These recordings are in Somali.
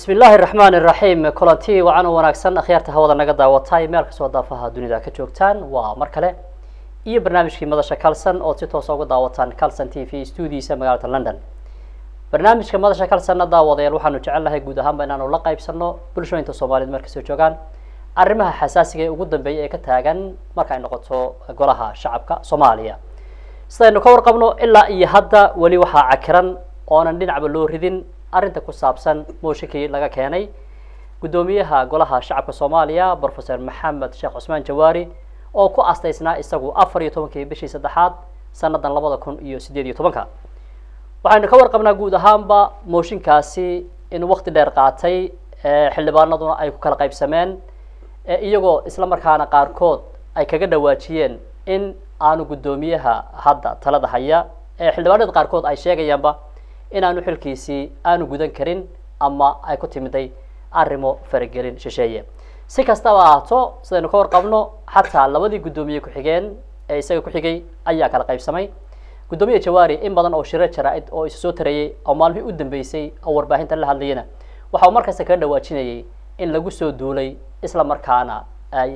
bismi illaahi raxmaan iraxiim kulanti wacan u wanaagsan akhyaarta hawada naga daawatay meel kastoo daafaha dunida ka joogtaan waa mar kale iyo barnaamijkii madasha calson ood si toosa uga daawataan calson t v stuudiisa magaalada london barnaamijka madasha calsonna daawadayaal waxaanu jecelnahay guud ahaanba inaanu la qaybsano bulshooyinka soomaaliyed meel kastoo joogaan arrimaha xasaasiga ee ugu dambeeya ee ka taagan marka ay noqoto golaha shacabka soomaaliya sidaynu ka warqabno ilaa iyo hadda weli waxaa cakiran oonan dhinacba loo ridin arrinta ku saabsan mooshinkii laga keenay guddoomiyaha golaha shacabka soomaaliya professor maxamed sheekh cusmaan jawaari oo ku astaysnaa isagu afar iyo tobankii bishii saddexaad sanadan labada kun iyo sideed iyo tobanka waxaynu ka warqabnaa guud ahaanba mooshinkaasi in wakti dheer qaatay xildhibaanaduna ay ku kala qaybsameen iyagoo isla markaana qaarkood ay kaga dhawaajiyeen in aanu guddoomiyaha hadda talada haya ee xildhibaanada qaarkood ay sheegayaanba inaanu xilkiisii aanu gudan karin ama ay ku timiday arrimo faragelin shisheeye si kastaba ahaato sidaynu ka warqabno xataa labadii guddoomiye ku-xigeen ee isaga ku-xigay ayaa kala qaybsamay guddoomiye jawaari in badan oo shiro jaraa-id oo isu soo tarayey oo maalmihii u dambeysay oo warbaahinta la hadlayana waxa uu markasta kaga dhawaajinayay in lagu soo duulay isla markaana ay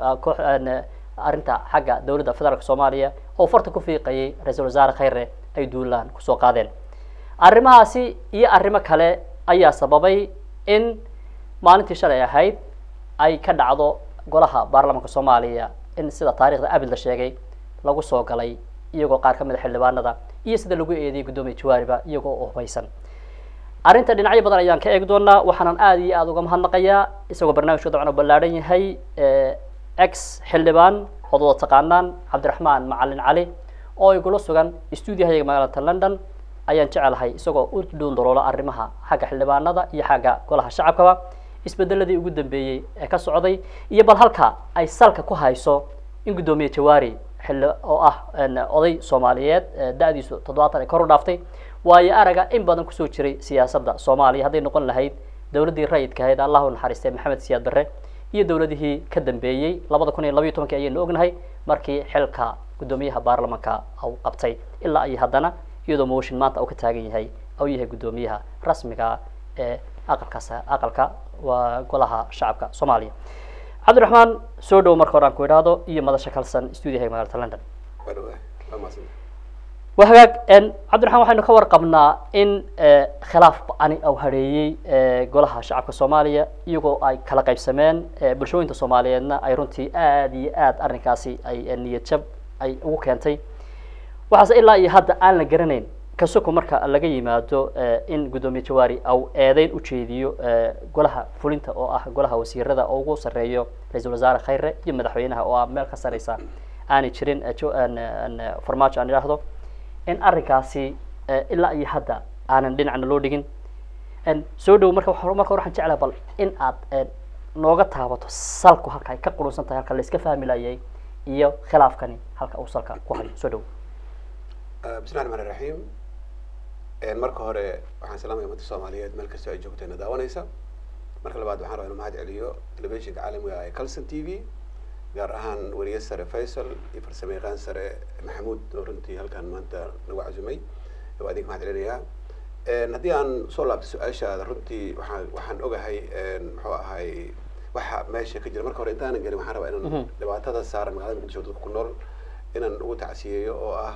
arrinta xagga dowladda federaalk soomaaliya oo farta ku fiiqayay ra-iisul wasaare khayre ay duulaan kusoo qaadeen arrimahaasi iyo arrimo kale ayaa sababay in maalintii shalay ahayd ay ka dhacdo golaha baarlamaanka soomaaliya in sida taarikhda abid la sheegay lagu soo galay iyagoo qaar ka mid a xildhibaanada iyo sida lagu eediyay guddoomiya jawaariba iyagoo oo hubaysan arrinta dhinacyo badan ayaan ka eegi doonaa waxaanan aada iyo aada uga mahadnaqayaa isagoo barnaamijku dabcan u ballaadhan yahay ex xildhibaan ood wada taqaanaan cabdiraxmaan macalin cali oo igula sugan stuudiyahayaga magaalada london ayaan jecelahay isagoo u dhuundaloola arrimaha xagga xildhibaanada iyo xagga golaha shacabkaba isbedeladii ugu dambeeyey ee ka socday iyo bal halka ay salka ku hayso in guddoomiye jawaari xilli oo ah oday soomaaliyeed da-diisu toddobaatan ay kor u dhaaftay waayo araga in badan kusoo jiray siyaasadda soomaaliya hadday noqon lahayd dowladdii rayidka ahayd allah u naxariistay maxamed siyaad barre iyo dowladihii ka dambeeyey labada kun iyo labayo tobankii ayaynu ognahay markii xilka guddoomiyaha baarlamanka uu qabtay ilaa iyo haddana iyadoo mooshin maanta uu ka taagan yahay uu yahay guddoomiyaha rasmiga ee aqalkaas aqalka waa golaha shacabka soomaaliya cabdiraxmaan soo dhow marka hore aan ku idhaahdo iyo madasha kalsan stuudiyaha magaalada london wa hagaag cabdiraxmaan waxaynu ka warqabnaa in khilaaf ba-ani au hareeyey golaha shacabka soomaaliya iyagoo ay kala qaybsameen bulshooyinka soomaaliyeedna ay runtii aada iyo aada arrinkaasi ay niyad jab ay ugu keentay waxaase ilaa iyo hadda aan la garanayn kasuku marka laga yimaado in guddoomiye jawaari au eedeyn ujeediyo golaha fulinta oo ah golaha wasiirada oo ugu sarreeyo ra-iisul wasaare khayre iyo madaxweynaha oo ah meel ka sareysa aanay jirin farmaajo aan idhaahdo in arrinkaasi ilaa iyo hadda aanan dhinacna loo dhigin soo dhow marka marka hore waxaan jeclaha bal in aad nooga taabato salku halka ay ka qurunsan tahay halka la iska fahmi layay iyo khilaafkani halka uu salka ku hayo soo dhow bismillahi raxmaan iraxiim marka hore waxaan salaamaya ummadda soomaaliyeed meel kastoo ay joogteena daawanaysa marka labaad waxaan rabaa inu mahad celiyo telefishinka caalamiga ee calson t v gaar ahaan weriye sare faysal iyo farsamo yaqaan sare maxamuud oo runtii halkan maanta nagu cazumay waa idinka mahad celinayaa haddii aan soo laabto su-aashaada runtii waxaan waxaan ogahay muxuu ahay waxa meesha ka jira marka hore intaanan gelin waxaan rabaa inaan dhibaatada saaran magaalada muqdisho dadka ku nool inaan ugu tacsiyeeyo oo ah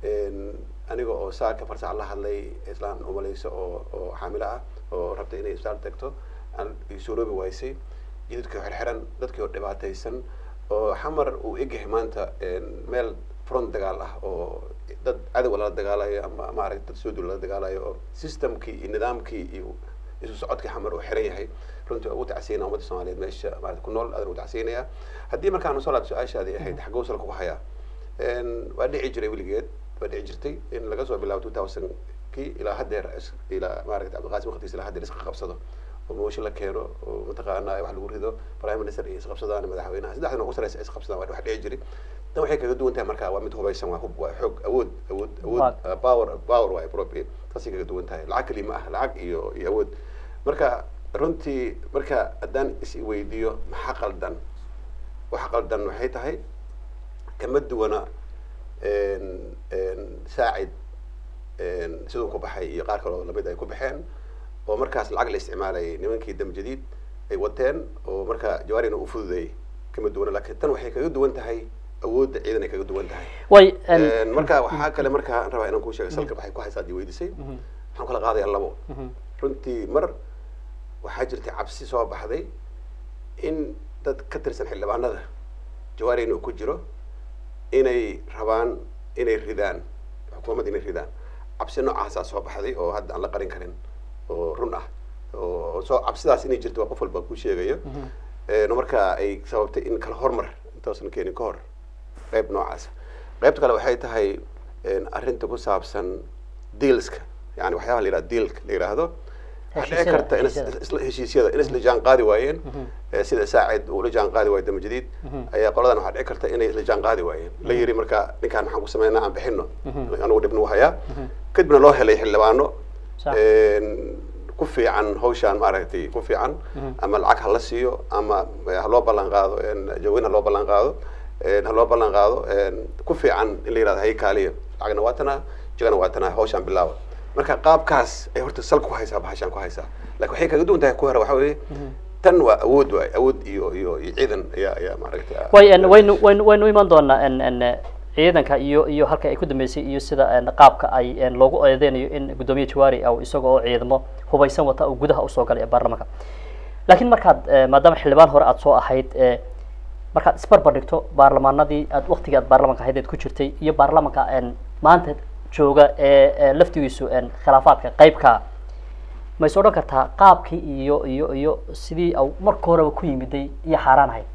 aniga oo saaka farsac la hadlay islaan umaleyso oo oo xaamilo ah oo rabtay inay isbitaal tagto aan isuroobi waysay jidadkii xirxiran dadkii oo dhibaataysan oo xamar uu egyahay maanta meel front dagaal ah oo dad cadow lala dagaalayo ama maaragta dad soo dul lala dagaalayo oo systemkii iyo nidaamkii iyo isu socodkii xamar uu xiran yahay runtii ugu tacsiyanaya ummadda soomaaliyeed meesha maarata ku nool adan ugu tacsiyanaya haddii markaan soo laabto su-aashaadii ahayd xagguu salka ku hayaa waa dhici jiray weligeed waa dhici jirtay in laga soo bilaabo two thousand kii ilaa haddeer ilaa maaragta cabdiqaasim waqtigiis ilaa haddeer iska qabsado oo mooshin la keeno oo mataqaana wax lagu rido prime minister iyo isqabsadaan madaxweynaha saddexdan ugu sareysa isqabsadaan waa wax dhici jiray tan waxay kaga duwan tahay marka waa mid hubaysan waa hub waa xoog awood awood awood power power waa appropriate taasay kaga duwan tahay lacag kali ma ah lacag iyo iyo awood marka runtii marka haddaan is weydiiyo maxaa qaldan waxa qaldan waxay tahay kama duwana saacid siduu ku baxay iyo qaar kaloo lamid ay ku baxeen oo markaas lacag la isticmaalayay nimankii dam jadiid ay wateen oo marka jawaarina u fududeeyey kama duwana laakiin tan waxay kaga duwan tahay awoodda ciidan ay kaga duwan tahay way Een, marka waxaa kale marka aan rabaa inaan kuu sheego salka waxay ku haysaa dii weydisay waxaan kala qaadayaa labo runtii mar waxaa jirtay cabsi soo baxday in dad ka tirsan xildhibaanada jawaarina uu ku jiro inay rabaan inay ridaan xukuumadda inay ridaan cabsi noocaasaa soo baxday oo hadda aan la qarin karin oo run ah oo soo cabsidaas inay jirto waa qof walba ku sheegayo Een, marka ay sababtay in kala hormar intoosan keenin ka hor qayb noocaas qaybta kale waxay tahay een, arrinta ku saabsan dealska yani waxyaabaha la yidhahdo dealka la yidhaahdo waxaa dhici Heshiisyada, karta in heshiisyada. isla heshiisyada in isla jaan qaadi waayeen ee sida saacid uu la jaan qaadi waayo dama jadiid ayaa qoladan waxaa dhici karta inay isla jaan qaadi waayeen la yiri marka ninkaan maxaan ku sameynaa aan bixino anugu dhibna u hayaa kadibna loo helay xildhibaano Sax. een, ku fiican hawshaan maaragtay ku fiican ama lacag ha la siiyo ama ha loo ballan qaado een, jawin ha loo ballan qaado een, ha loo ballan qaado een, ku fiican in la yidhahdo hay kaaliya lacagna waa tanaa jagana waa tanaa hawshaan bilaaba marka qaabkaas ay horta sal ku haysaa bahashaan ku haysaa laakiin waxay kaga duwan tahay ku hore waxaa weeye tan waa awood waay awood iyo iyo iyo ciidan ayaa ayaa maaragtay way en waynu waynu waynu iman doonaa en en ciidanka iyo iyo halka ay ku dambeysay iyo sida en qaabka ay en loogu eedeynayo in guddoomiye jawaari aw isaga oo ciidamo hubaysan wata uu gudaha usoo galay ee baarlamaanka laakiin markaad eh, maadaama xildhibaan hore aad soo ahayd eh, markaad isbarbar dhigto baarlamaanadii aad waktigii aad baarlamanka ahayd eed ku jirtay iyo baarlamanka en maanta jooga ee ee laftigiisu en khilaafaadka qaybka ma is odhan kartaa qaabkii iyo iyo iyo sidii au marka horeba ku yimiday iyo xaaraan ahayd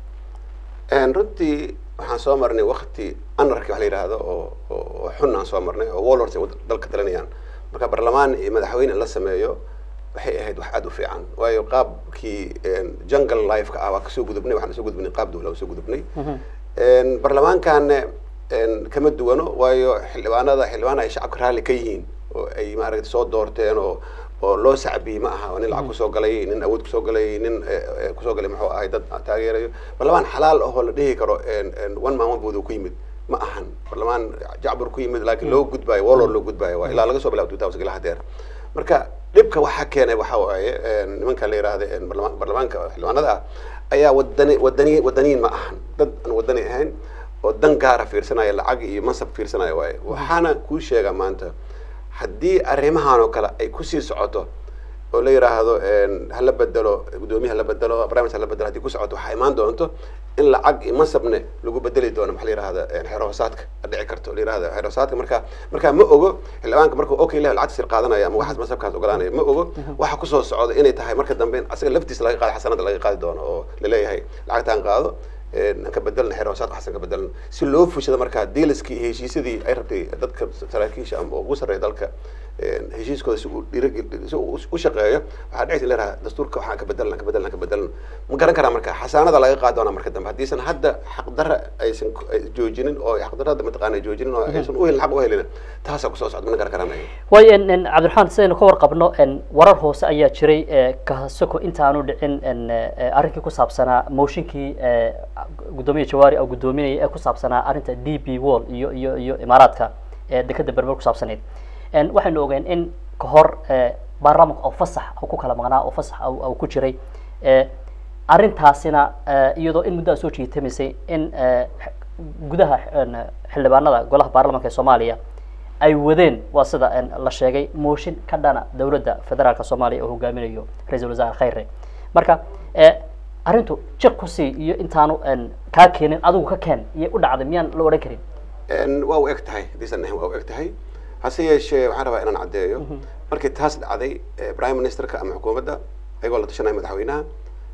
Een, runtii waxaan soo marnay wakti anarki wax la yidhaahdo oo oo oo xun aan soo marnay oo warlords ay wad- dalka talinayaan marka barlamaan iyo madaxweyne in la sameeyo waxay ahayd wax aad u fiican waayo qaabkii een, jungle life-ka ah waa kasoo gudubnay waxaan soo gudubnay qaab dowla soo gudubnay Een, barlamaankaana een, kama duwano waayo xildhibaanada xildhibaan ay shacabka raalli ka yihiin oo ay maaragtay soo doorteen oo oo loo sacbiyey ma aha nin lacag kusoo galay nin awood kusoo galay nin eh, eh, kusoo galay muxuu ahay dad taageerayo barlamaan xalaal ahoo la dhihi karo een, een, one man one vote uu ku yimid ma ahan barlamaan jacbur ku yimid laakiin loo gudbaayo warlord loo gudbaayo waa ilaa laga soo bilaabo two thousand ilaa hadeer marka dhibka waxaa keenay waxaa waaye een, nimanka la yidhaahda een, barlama- barlamaanka xildhibaanada ah ayaa wadani wadani wadaniin ma ahan dad aan wadani ahayn oo dan gaara fiirsanaya lacag iyo mansab fiirsanaya waaye waxaana kuu sheegaa maanta haddii arrimahan oo kale ay kusii socoto oo la yidhaahdo een, ha la bedelo guddoomiye ha la bedelo barnaamij ha la bedelo haddii ku socoto waxaa imaan doonto in lacag iyo mansabne lagu bedeli doono maxaa la yidhahda een, xeer hoosaadka la dhici karto la yidhahda xeer hoosaadka marka marka ma ogo xildhibaanka markuu okay leh lacagta sir qaadanaya ama waxaas mansabkaas ogolaanaya ma ogo waxa kusoo socda inay tahay marka dambe in asaga laftiisa laga qaado xasanada laga qaadi doono oo laleeyahay lacagtaan qaado een, aan ka bedelna xeer hoosaadka xasan ka bedelna si loo fushado markaa dealiskii iyo heshiisyadii ay rabtay dadka saraakiisha ama ugu sarreeya dalka een, heshiiskooda si uu dhiirigel si uu u shaqeeyo waxaa dhicaysa in la yidhaha dastuurka waxaan ka bedelna ka bedelna ka bedelna ma garan karaa marka xasaanada laga qaadi doonaa marka dambe haddiisan hadda xaqdarra aysan ku- ay joojinin oo xaqdarrada mataqaana joojinin oo aysan u helin xaq u helin taasaa kusoo socda mana garan karanayo way en en cabdiraxmaan sidaynu ka warqabno en warar hoose ayaa jiray ee kahasoko intaanu dhicin en eh, arrinkii ku saabsanaa mooshinkii eh, guddoomiye jawaari oo guddoominayay ee ku saabsanaa arrinta d b wall iyo iyo iyo imaaraadka ee dekeda berber ku saabsanayd en waxaynu ogeen in ka hor eh, baarlamanka oo fasax oo ku kala maqnaa oo fasax oo oo ku jiray eh, arrintaasina eh, iyadoo in muddo a soo jiitamaysay in eh, gudaha en, xildhibaanada golaha baarlamanka ee soomaaliya ay wadeen waa sida en, la sheegay mooshin ka dhana dowladda federaalka soomaaliya oo hogaaminayo ra-iisul wasaare khayre marka eh, arrintu jiq kusii iyo intaanu en, kaa keenin adigu ka keen iyo u dhacday miyaan la odhan karin Een, waa u eg tahay hadiisan ahayn waa u eg tahay hase yeeshee waxaan rabaa inaan caddeeyo markii taas dhacday eh, prime ministerka ama xukuumadda ayagoo la tashanaya madaxweynaha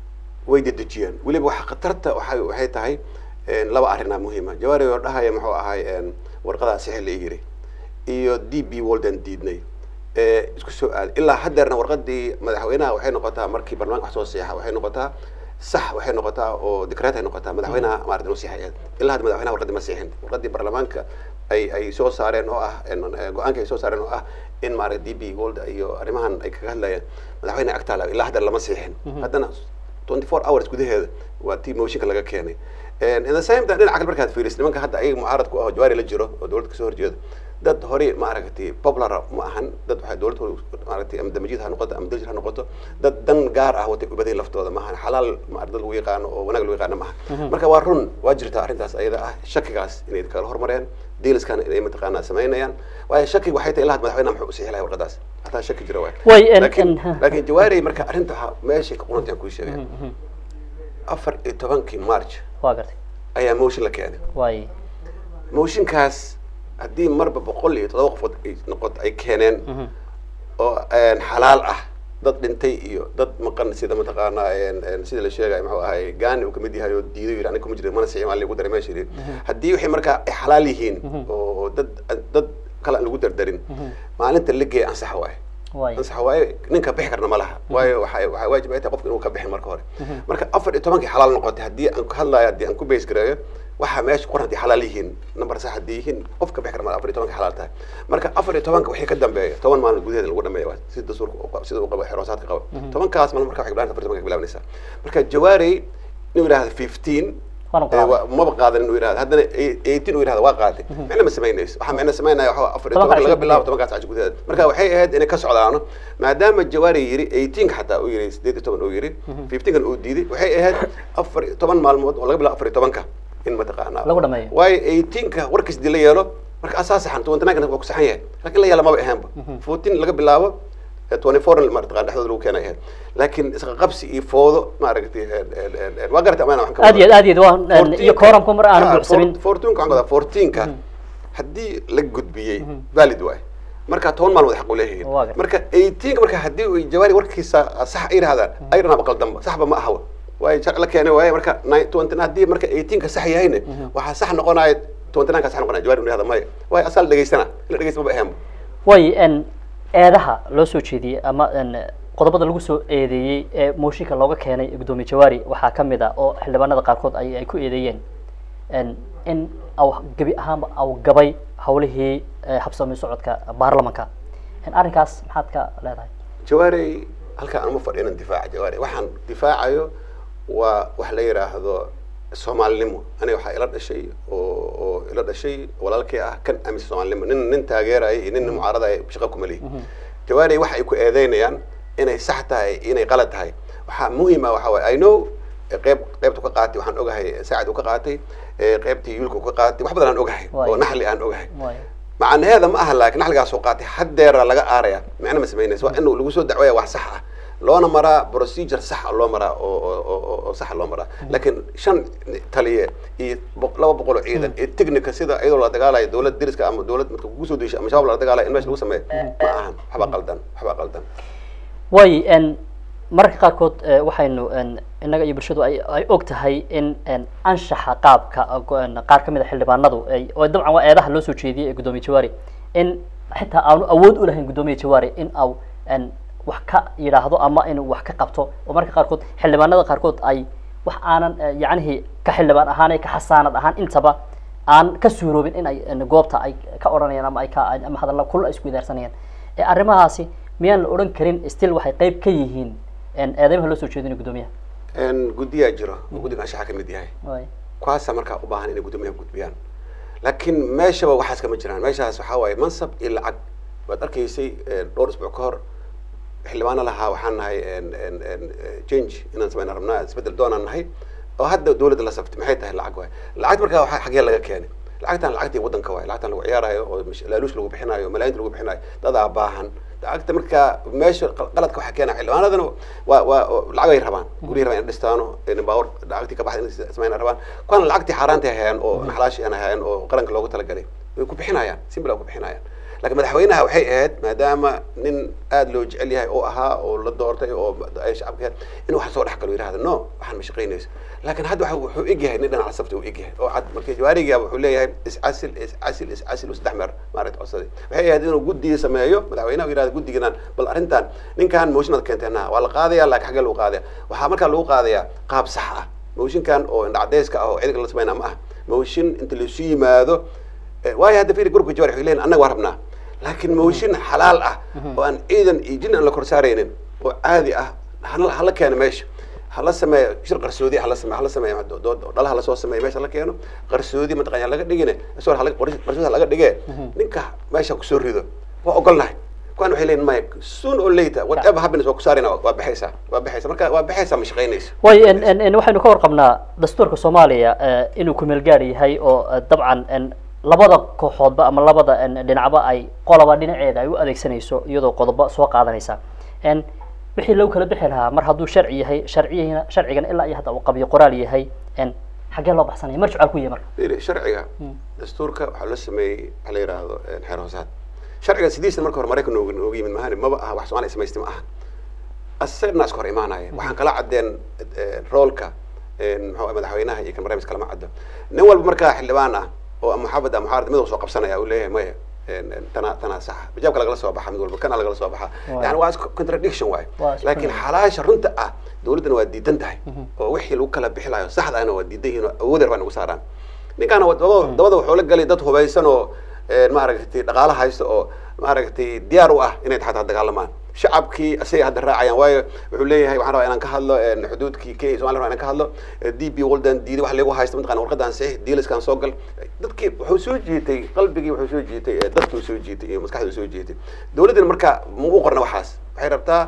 way dedejiyeen weliba waxa khatarta waxay waxay tahay een, laba arrinaa muhiima jawaari oo dhahaya muxuu ahay een, warqadaa sixir la yiri iyo d b walden diidnay ee isku soo aaday ilaa haddeerna warqadii madaxweynaha waxay noqotaa markii barlamaanka wax soo seexa waxay noqotaa sax waxay noqotaa oo dikreet ay noqotaa madaxweynaha maarata nasiixayeed ilaa hadda madaxweynaha warqadii ma siixin warqadii barlamaanka ay ay soo saareen oo ah een, eh, go-aanka ay soo saareen oo ah in maarata d b gold iyo arrimahan ay kaga hadlayeen madaxweynaha agtaala ilaa hadda lama siixin haddana 24 hours gudaheeda waa tii mooshinka laga keenay And in the same time dhinaca kale markaad fiiriso nimanka hadda ayaga mucaarad ku ah oo jawaari la jiro oo dowladda kasoo horjeeda dad hore maaragtay popular ma ahan dad waxay dowlad hore maaragtay ama damajiid ha noqoto ama dajir ha noqoto dad dan gaar ah watay ubaday laftooda maahan xalaal ma dad lagu yaqaano oo wanaag lagu yaqaano maaha marka waa run waa jirtaa arrintaas ayada ah shakigaas inay kala hormareen dealskan inay mataqaanaa samaynayaan waayo shakiga waxay tahay ilaa had madaxweynaha muxuu u sixi lahay warqadaas hataa shaki jira waay Way, en- laakiin en- laakiin jawaari marka arrinta waxaa meeshay ka qunantay aan kuu sheegaya afar iyo tobankii march waa gartay ayaa motion la keenay waay motionkaas haddii marba boqol iyo todoba qofood ay noqoto ay keeneen oo een, xalaal ah dad dhintay iyo dad maqan sida mataqaanaa een, een, sida la sheegay muxuu ahay gaani uu kamid yahay oo diiday yidhi aniga kuma jirin mana sicin waa lagu daray meesha yidhi haddii waxay markaa ay xalaal yihiin oo dad dad kale aan lagu dardarin maalinta la geeya ansax waaye waay ansax waaye ninka bixi karna ma laha waayo waxay waxay waajib ay tahay qofka inuu ka bixin marka hore marka afar iyo tobankii xalaal noqotay haddii aan ku hadlayo haddii aan ku base gareeyo waxaa meesha qoran haddii xalaal yihiin number sax haddii yihiin qof ka bixi kara ma afar iyo tobanka xalaal tahay marka afar iyo tobanka wixii ka dambeeya toban maalin gudaheeda lagu dhameeya waa sida dastuurka uu qabo- sida uu qabo xiroosaadka qabo tobankaas maalin marka waxay bilaabanta afar iyo tobanka bilaabanaysaa marka jawaari inuu yidhahdo fifteen Waanu ee, qaaday. waa- maba qaadan inuu yidhahdo haddana eighteen uu yidhahdo waa qaaday micna ma samaynayso waxaa micna samaynaya waxaa afar iyo Tobanka tobanka laga casho bilaabo gudaheeda. tobankaas casho gudaheeda marka waxay ahayd inay ka socdaano maadaama jawaari yiri eighteenka xataa uu yiri sideed iyo toban uu yiri fifteenkan uu diiday waxay ahayd afar iyo toban maalmood oo laga bilaabo afar iyo tobanka in mataqaanaa Lagu dhameeyo. waayo eighteenka warkiis dii la yeelo marka asaa saxan twenty nine waa ku saxan yahay laakiin la yeela maba ahaanba fourteen laga bilaabo twenty four mataqaan dhexdooda lagu keenay ahayd laakiin isqa qabsi iyo foodo maaragtay waa garatay amaana waxaan ka aad iyo aad aad iyo aad waa en, iyo 14 kooramku mar aanan ah, buuxsamin four- fourteenka waxaan wadaa fourteenka haddii la gudbiyey valid waay marka toban maalmood xaq u leeyihiin Waa gartay. marka eighteenka marka haddii uu jawaari warkiisa sax ay yidhahdaan ayadana baqal damba saxba ma aha waayo sharci la keenay waaye marka nine- twenty haddii marka eighteenka sax yahayna waxaa sax noqonaya twenty nineka sax noqonaya jawaari uu yidhahda maya waayo asaa la dhegeystana in la dhegeysta maba ahaanba way en eedaha loo soo jeediyey ama en qodobada lagu soo eedeeyey ee mooshinka looga keenay gudoomiye jawaari waxaa ka mid a oo xildhibaanada qaarkood ay ay ku eedeeyeen en in aw gebi ahaanba aw gabay hawlihii eh, habsami socodka baarlamanka en arrinkaas maxaad ka leedahay jawaari halkaa aan uma fadhiyo inaan difaaca jawaari waxaan difaacayo waa wax la yidhaahdo soomaalinimo aniga waxaa ila dhashay oo oo ila dhashay walaalkii ah kan aaminsan soomaalinimo nin nin taageeraya iyo nin nin mucaaradaya shaqa kuma lihi jawaari waxa ay ku eedeynayaan inay sax tahay inay qalad tahay waxaa muhiim ah waxaa waaye i know eh, qeyb qeybtu ka qaatay waxaan ogahay saacid uu ka qaatay eh, qeybtii yuulka uu ka qaatay wax badan aan ogahay Waayo. oo naxli aan ogahay waayo macnaheeda ma aha laakiin naxligaas soo qaatay haddeera laga aaraya micna ma samaynaysa waa in lagu soo dacwaya wax sax ah loona maraa procedure sax ah loo maraa oo oo- oo oo sax ah loo maraa laakiin shan taliye iyo boq- laba boqol oo ciidan iyo technica sida iyadoo la dagaalayo dowlad deriska ama dowlad marka kugu soo deysho ama shabaab la dagaalayo in meesha lagu sameeyo ma ahan waxbaa qaldan waxbaa qaldan way en mararka qaarkood eh, waxaynu en innaga iyo bulshadu ay ay og tahay in en anshaxa qaabka eh, go- en, qaar ka mid a xildhibaanadu ay oo dabcan waa eedaha loo soo jeediyey ee gudoomiye jawaari in xitaa aanu awood u lahayn gudoomiye jawaari in au en wax ka yidhaahdo ama inuu wax ka qabto oo marka qaarkood xildhibaanada qaarkood ay wax aanan eh, yacnihii ka xildhibaan ahaan ee ka xasaanad ahaan intaba aan ka suuroobin in ay en, goobta ay ka odhanayaan ama ay ka ama hadalla kul ay isku idaarsanayaan ee arrimahaasi miyaan la odhan karin still waxay qayb ka yihiin en eedeymaha loo soo jeedinayo gudoomiyaha En guddiyaa jiro oo guddiga anshaxa ka mid yahay Waay. kuwaasa markaa u baahan inay guddoomiyaha gudbiyaan laakiin meeshaba waxaas kama jiraan meeshaas waxaa waaye mansab iyo lacag waad arkaysay eh, dhowr isbuuc ka hor xildhibaano lahaa waxaan nahay en- en- en, eh, change inaan samayna rabnaa isbedel doonaan nahay oo hadda dowladda la saftay maxay tahay lacag waay lacagta markaa waxaa xaggee laga keenay lacagtan lacagtii waddanka waay lacagtan lagu ciyaarayo oo mish- laaluush lagu bixinayo malaayiinta lagu bixinayo dadaa baahan lacagta markaa meesha qal- qaladka waxaa keena xildhibaanadana waa waa oo lacag ay rabaan guryahi rabaan in dhistaano in baawar lacagtii ka baxday in samayna rabaan kuwana lacagtii xaaraantay hayaan oo naxlaashi aan hayaan oo qaranka loogu talagalay way ku bixinayaan simple ku bixinayaan laakiin madaxweynaha waxay ahayd maadaama nin aada loo jecel yahay oo ahaa oo la doortay oo ay shacabka ahayd in wax soo dhex galo yidhahda no waxaan ma shaqaynayso laakiin hadda waxa wuxuu eg yahay nin dhinaca safta uu eg yahay oo cad markii jawaariga wuxuu leeyahay iscasil iscasil iscasil saddex meer maaragta codsaday waxay ahayd inuu guddiga sameeyo madaxweynaha uu yidhahda guddiginan bal arrintan ninkan mooshinad keenteena waa la qaadaya laakiin xaggee lagu qaadaya waxaa markaa lagu qaadayaa qaab sax ah mooshinkan oo indhacdeyska ah oo ciidanka la sameynaa ma ah mooshin inta laisu yimaado Eh, waayo hadda fiiri gurubka jawar waxay leeyihin annaga waa rabnaa laakiin mooshin xalaal ah oo aan ciidan iyo jin aan la kor saaraynin oo caadi ah hala hala keeno meesha hala sameeyo shir qarsoodi hala sameeyo hala sameeyo dood dhalaha lasoo sameeyo meesha la keeno qarsoodi mataqanya laga dhigine isoo qarsoodi laga dhige ninka meesha kusoo rido waa ogolnahay kuwan waxay leeyihin maya soon or later whatever happens waa ku saarina waa baxaysaa waa baxaysa marka waa baxaysaa ma shaqaynayso way waxaynu ka warqabnaa dastuurka soomaaliya inuu kumeel gaar yahay oo dabcan labada kooxoodba ama labada dhinacba ay qoloba dhinaceeda ay u adeegsanayso iyadoo qodobo soo qaadanaysa wixii lagu kala bixi lahaa mar hadduu sharci yahay sharciyihina sharcigan ilaa iyo hadda uu qabiyo qoraal yahay xaggee loo baxsanaya mar jucaal ku yahay marka firi sharciga dastuurka waxaa loo sameeyey waxa la yidhaahdo xeer hoosaad sharciga sidiisna marka hore maraykan nooga nooga yimid mahani maba aha wax soomaaliya samaystay ma aha asagna iska hor imaanaya waxaan kala caddeen roolka muxuu madaxweynaha iyo kan barnaamij kalama caddo nin walba markaa xildhibaan ah oo muxaabad ah muxaarad mid soo qabsanaya uu leeyahay maya tana tana sax bijaabka lagala soo baxa mid walba kana lagala soo baxa yani waa contradiction waay laakiin xalaasha runta ah dawladdana waa diidan tahay oo wixii lagu kala bixi lahayo saxda ahna waa diidan yihin oo awoodeer baa nagu saaraan ninkaana dabada wuxuu la galay dad hubaysan oo maaragtay dhaqaala haysta oo maaragtay diyaar u ah inay xataa dagaalamaan shacabkii asagay hadda raacayaan waayo wuxuu leeyahay waxaan rabaa inaan ka hadlo xuduudkii kenya somaliya rabaa inaan ka hadlo d b waldan diiday wax lagu haysto mataqana warqadan saxiix diiliskan soo gal dadkii wuxuu soo jiitay qalbigii wuxuu soo jiitay dadkuu soo jiitay iyo maskaxduu soo jiitay dawladdana marka ma u qorna waxaas waxay rabtaa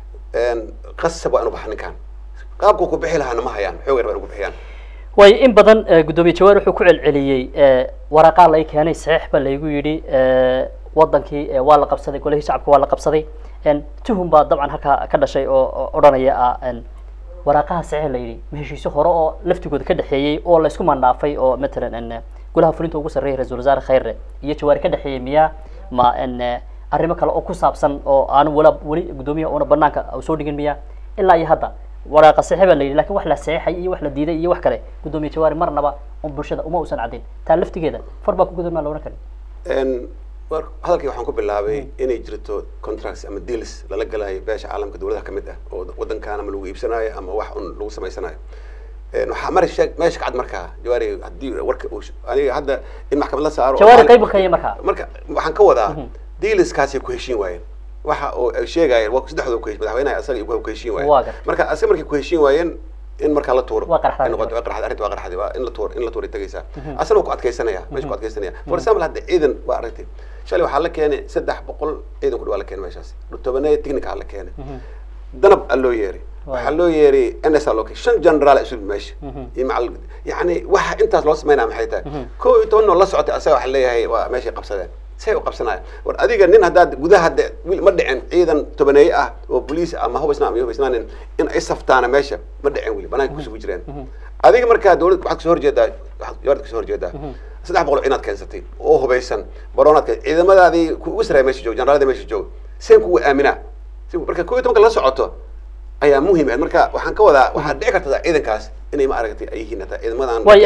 qasab waa inu baxa ninkan qaabku ku bixi lahaana ma hayaan xoog yar baa inu ku bixiyaan way in badan guddoomiye jawaar wuxuu ku celceliyey waraaqaa lay keenay saxiix baa laygu yidhi wadankii waa la qabsaday golihii shacabka waa la qabsaday tuhum baa dabcan halkaa ka dhashay oo odhanaya ah waraaqaha saxiix la yidhi ma heshiisyo hore oo laftigooda ka dhexeeyey oo laysku mandhaafay oo matalan golaha fulinta ugu sarreeyay ra-isul wasaare khayre iyo jawaari ka dhexeeyey miyaa ma arrimo kale oo ku saabsan oo aanu wala weli guddoomiyaha una banaanka soo dhigin miyaa ilaa iyo hadda waraaqa saxiix baa la yidhi lakin wax la saxiixay iyo wax la diiday iyo wax kale guddoomiye jawaari marnaba un bulshada uma uusan caddayn taa laftigeeda far baa ku gudan maa la odhan karin hadalkii waxaan ku bilaabay inay jirto contracts ama deals lala galayo beesha caalamka dawladaha kamid ah oo wadankan ama lagu iibsanayo ama wax un lagu samaysanayo waxaa mari sheeg meesha kacad markaa jawaari haddii warka aniga hadda in maxkamad la saaro jawaari qayb ka markaa marka waxaan ka wadaa dealskaasay ku heshiin waayeen waxa oo ay sheegayeen waa saddexdooda ku madaxweynaha asaga iyo ku heshiin waayeen marka asaga markay ku heshiin waayeen in markaa la tuuro noqoto qarxad arrinta waa qarxadi waa in la tuuro in la tuuray tagaysaa asana waa ku adkaysanaya meesha ku adkaysanaya for example hadda ciidan waa aragtay shalay waxaa la keenay saddex boqol ciidan ku dhawaa la keenay meeshaas tobaneeya technical la keenay danab aa loo yeeray waxaa loo yeeray n s aa loo keenay shan generaal isu meesha iyo macal yani waxa intaas loo sameynaya maxay tahay kow iyo toban oo la socotay asaga waxaa leeyahay waa meeshay qabsadeen say u qabsanaya war adiga nin haddaad gudaha de ma dhicin ciidan tobaneeye ah oo boliis ama hubaysnaan ama hubaysnaanin in ay saftaana meesha ma dhicin weli banaanka kusugu jireen adiga markaa dawlad waxaad kasoo horjeedaa yaad kasoo horjeedaa saddex boqol ciinaad keensatay oo hubaysan baroonaad keen ciidamadaadii kuugu saraya meesha joog generaalada meesha joog seen kugu aaminaa marka kow iyo tobanka la socoto ayaa muhim ah marka waxaan ka wadaa waxaad dhici kartaa ciidankaas inay ma aragtay ay yihiin hataa ciidamadan way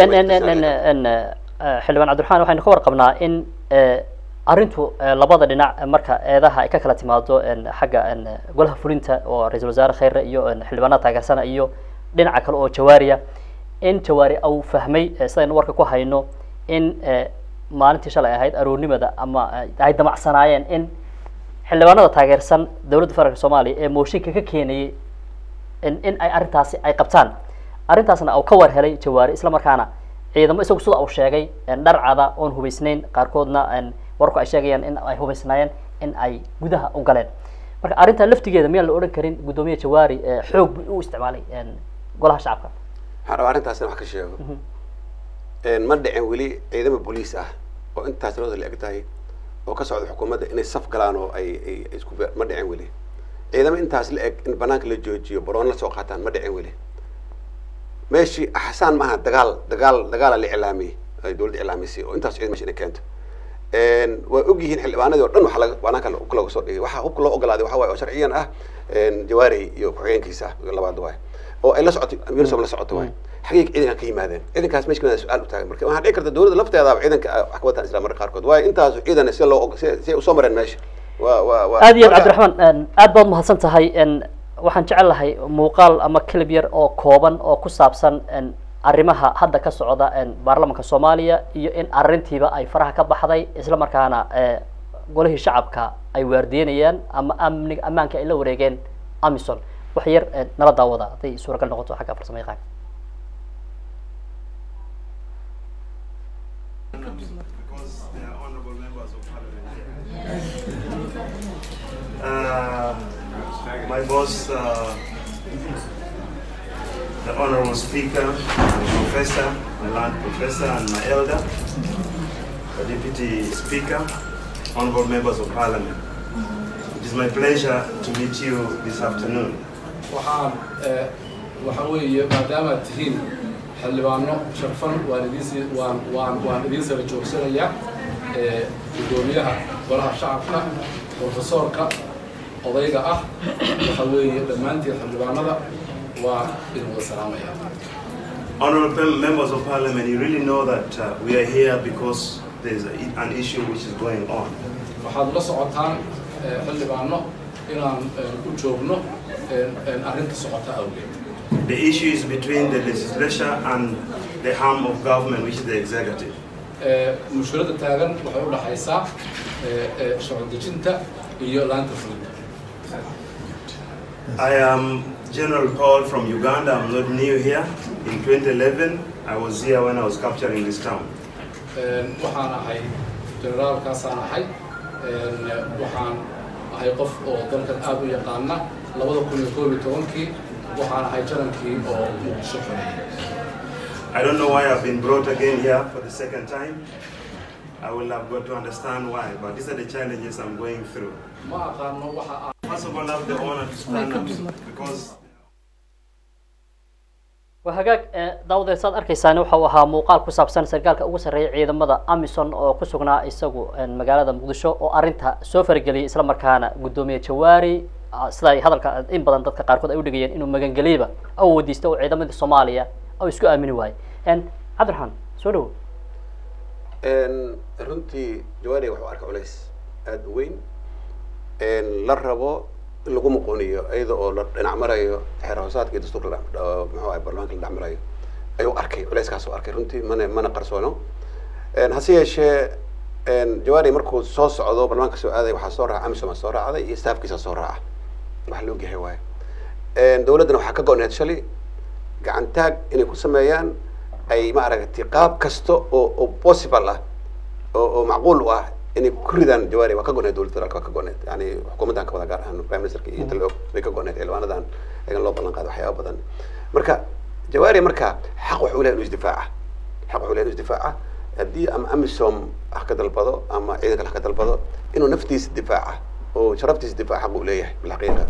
xildhibaan cabdiraxmaan waxaynu ka warqabnaa in arrintu labada dhinac marka eedaha ay ka kala timaado xagga golaha fulinta oo ra-isul wasaare khayre iyo xildhibaanada taageersana iyo dhinaca kale oo jawaariya in jawaari au fahmay sidaynu warka ku hayno in maalintii shalay ahayd aroornimada ama ay damacsanaayeen in xildhibaanada taageersan dowladda federaalk soomaaliya ee mooshinka ka keenayay in ay arrintaasi ay qabtaan arrintaasna au ka war helay jawaari isla markaana ciidamo isagu sida uu sheegay dharcada oon hubaysnayn qaarkoodna warku ay sheegayaan in ay hubaysnaayeen in ay gudaha u galeen marka arrintaa laftigeeda miyaan la odhan karin guddoomiye jawaari xoog bu u isticmaalay golaha shacabka waxaan rabaa arrintaas in wax ka sheego ma dhicin weli ciidamo booliis ah oo intaas tirada la eg tahay oo ka socda xukuumadda inay saf galaan oo ay ay isku ma dhicin weli ciidamo intaas la eg in banaanka la joojiyo baroon la soo qaataan ma dhicin weli meeshii axsaan maaha dagaal dagaal dagaala la iclaamiyey ay dawladda iclaamisay oo intaas ciidan mesha inay keento waa og yihiin xildhibaanadii o dhan waxa laga banaanka hubka looga soo dhigay waxa hubka loo ogolaaday waxa waye oo sharciyan ah jawaari iyo ku-xigeenkiisa ah labaad waay oo ay la socotay unisom la socoto waay xagee ciidanka ka yimaadeen ciidankaas meesha kamid su-aal u taagan marka waxaa dhici karta dawladda lafteedaaba ciidanka wax ka wataan isla marka qaarkood waayo intaas ciidan si loo si si ay usoo mareen meesha waa waa waa aad iyo aad cabdiraxmaan aad baad mahadsan tahay waxaan jecel lahay muuqaal ama clib yar oo kooban oo ku saabsan arrimaha hadda ka socda baarlamanka soomaaliya iyo in arrintiiba ay faraha ka baxday isla markaana golihii shacabka ay waardiyenayaan ama amniga ammaanka ay la wareegeen amison wax yar eh, nala daawada hadday suuragal noqoto xagga farsamo yaqaan because they are honorable members of parliament here. Uh, my boss, uh, the honorable speaker, my professor, my land professor, and my elder, the deputy speaker, honorable members of parliament. It is my pleasure to meet you this afternoon. waxaan eh, waxa weeye maadaama aad tihiin xildhibaano sharfan waan idiin waan waan waan idiin sara joogsanaya eh, guddoomiyaha golaha shacabka profesoorka odayga ah waxa weeye dhammaantiin xildhibaanada waa idin wada salaamaya Honorable mem- members of parliament, you really know that uh, we are here because there's a, an issue which is going on. waxaad la socotaan eh, xildhibaano inaan eh, u joogno eh, eh, arrinta socota awgeed The issue is between the legislature and the arm of government, which is the executive. Eh, mushkiladda taagan waxay u dhaxaysaa eh, eh, sharci dejinta iyo laanta fulinta I am General Paul from Uganda. I'm not new here. In 2011, I was here when I was capturing this town. Een, waxaan ahay generaalkaasaan ahay Een, waxaan ahay qof oo dalkan aad u yaqaana labada kun iyo koob iyo tobankii waxaan ahay jarankii oo muqdisho xoreyay I don't know why I've been brought again here for the second time. I will have got to understand why, but these are the challenges I'm going through. ma aqaano waxa aan First of all, I have the honor to stand up because waa hagaag eh, daawadeed saad arkaysaan waxa uu ahaa muuqaal ku saabsan sarkaalka ugu sarreeya ciidamada amison oo ku sugnaa isagu eh, magaalada muqdisho oo arrinta soo farageliyay isla markaana guddoomiye jawaari ah, sida ay hadalka in badan dadka qaarkood ay u dhigayeen inuu magangeliyba au weydiista oo ciidamadii soomaaliya au isku aamini waayey En, cabdiraxmaan soo dhawo runtii jawaari wuxuu arkay culays aada u weyn la rabo in lagu muqooniyo iyada oo la dhinac marayo xeer hoosaadka iyo dastuurka la dha- oo muxuu ahay baarlamaanka la dhinac marayo ayuu arkay culayskaas u arkay runtii mana mana qarsoono hase yeeshee jawaari markuu soo socdo baarlamaanka soo aaday waxaa soo raaca amisom soo raacday iyo staafkiisa soo raaca wax la ogyahay waaye dowladdana waxaa ka go-need shalay gacantaag inay ku sameeyaan ay maaragtay qaab kasta oo oo possible ah oo oo macquul u ah inay ku ridaan jawaari waa ka goneed dowladda federaalka waa ka goneed yani xukuumaddan ka wada gaar ahaan prime ministerka iyo inta la og bay ka goneed xildhibaanadan ayagan loo ballan qaado waxyaaba badan marka jawaari marka xaq wuxuu lehay inuu isdifaaca xaq wuxuu lehay inuu isdifaaca haddii ama amisom ha ka dalbado ama ciidan kale ha ka dalbado inuu naftiisa difaaca oo sharaftiisa difaaca xaq uu leeyahay bilxaqiiqa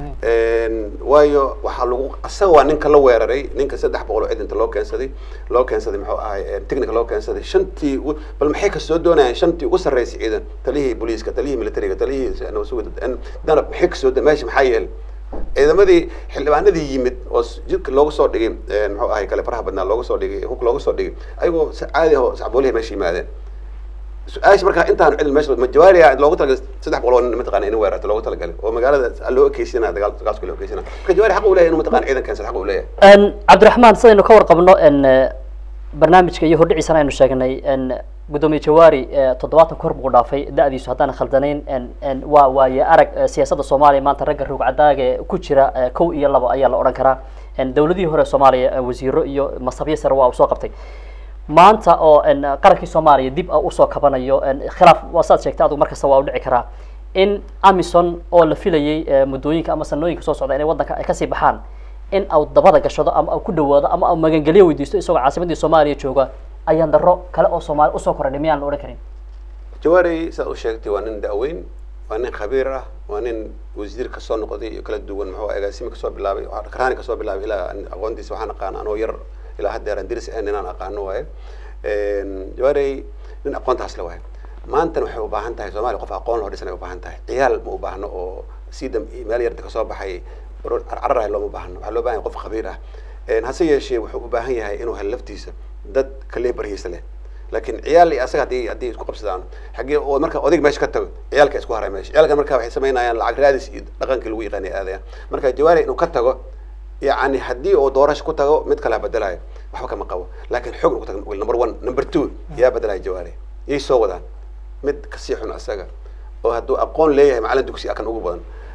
waayo waxaa lagu asaga waa ninka la weeraray ninka saddex boqol oo ciidanta loo keensaday loo keensaday muxuu ahay technica loo keensaday shantii ugu- bal maxay kasoo doonayaan shantii ugu sarreysay ciidan talihii booliiska talihii militariga talihii nabadsuguda danab maxay kasoo do- meesha maxaa yeelay ciidamadii xildhibaanadii yimid oo s- jidka loogu soo dhigay muxuu ahay kale faraha badnaa loogu soo dhigay hubka loogu soo dhigay ayagoo si caadi ah oo sacboolihi meesha yimaadeen su-aasha markaa intaan cidil meesha ma jawaariya loogu talagalay saddex boqol oo nin mataqana in weerarta loogu talagalay oo magaalada loo ekeysinaa dagaal dagaalku loo ekeysinaa marka jawaari xaq uu leeyahay inuu mataqana ciidan keensan xaq uu leeyahay En, cabdiraxmaan sidaynu ka warqabno en, eh, barnaamijka iyo hordhiciisana aynu sheegnay en, guddoomiye jawaari eh, toddobaatan kor buu dhaafay da-diisu haddaan khaldanayn en, en, waa waaye arag eh, siyaasadda soomaaliya maanta ragga roog cadaaga ee ku jira eh, kow iyo labo ayaa la odhan karaa En, dowladihii hore soomaaliya eh, wasiiro iyo masabyo sare waa uu soo qabtay maanta oo en, qarankii soomaaliya dib ah usoo kabanayo en, khilaaf waa saad sheegtay adigu markasta waa u dhici karaa in amison oo la filayay eh, muddooyinka ama sanooyinka soo socda inay waddanka ay kasii baxaan in au dabada gashado ama au ku dhawaado ama au magangelyo weydiisto isagoo caasimadii soomaaliya jooga ayaan daro kale oo soomaali usoo korodhay miyaan la odhan karin jawaari sidaad u sheegtay waa nin da-weyn waa nin khabiir ah waa nin wasiir kasoo noqday iyo kala duwan muxuu agaasimi kasoo bilaabay waxaa karaani kasoo bilaabay ilaa an- aqoontiisa waxaan aqaan anoo yar ilaa haddeer aan diris ahayn inaan aqaano waaye jawaari nin aqoontaas le waaye maantana waxay u baahan tahay soomaaliya qof aqoon loo dhisan ay u baahan tahay ciyaal ma u baahno oo sidam meel yarta kasoo baxay cararahay looma baahno waxaa loo baahan yahay qof khabiir ah hase yeeshee wuxuu u baahan yahay inuu helo laftiisa dad kalebarhiisa leh laakiin ciyaal iyo asaga haddii haddii isku qabsadaan xaggee oo marka odayg meesha ka tago ciyaalka isku haray meesha ciyaalkan marka waxay samaynayaan lacag raadis iyo dhaqankii lagu yaqaanay aadayaan marka jawaari inuu ka tago yacni haddii uu doorasho ku tago mid kale ha bedelayo waxba kama qabo laakiin xoog inuu ku tago number one number two yaa bedelaya jawaari yay soo wadaan mid kasii xun asaga oo hadduu aqoon leeyahay macalin dugsi ah kan ugu badan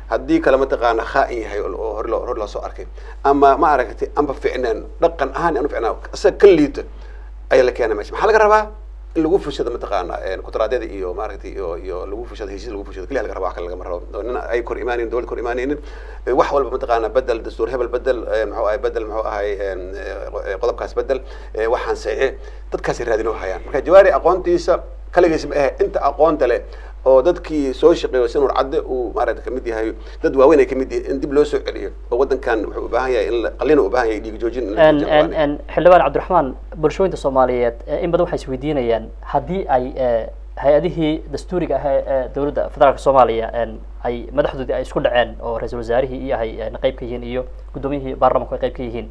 haddii kale mataqaana khaa-in yahay oo hore loo hore loo soo arkay ama ma aragtay amba ficneen dhaqan ahaan aan u ficnaa isaga ka liito ayaa la keena meesha maxaa laga rabaa in lagu fushado mataqaana kutaraadyada iyo maaragtay iyo iyo lagu fushado heshiis lagu fushado keliya laga raba wax kale lagama rabo oo nin ay kor imaanaynin dowlad kor imaanaynin wax walba mataqaana bedel dastuur hebel bedel muxuu ahay bedel muxuu ahay qodobkaas bedel waxaan saxiix dadkaasay raadinoo hayaan marka jawaari aqoontiisa kaligiis ma ahe inta aqoonta leh oo dadkii soo shaqeeyo si nuur cadde uu maaragta kamid yahay dad waaweyn ay kamid yihiin in dib loo soo celiyo oo waddankan wuxuu u baahan yahay in qalina u baahan yahay dhiig joojin in la joojiyo. xildhibaan cabdiraxmaan bulshooyinta soomaaliyeed in badan waxay isweydiinayaan haddii ay hay-adihii dastuuriga ah ee dowladda federaalka soomaaliya ay madaxdoodii ay isku dhaceen oo ra-iisul wasaarihii iyo ay qayb ka yihiin iyo guddoomiyihii baarlamanku ay qayb ka yihiin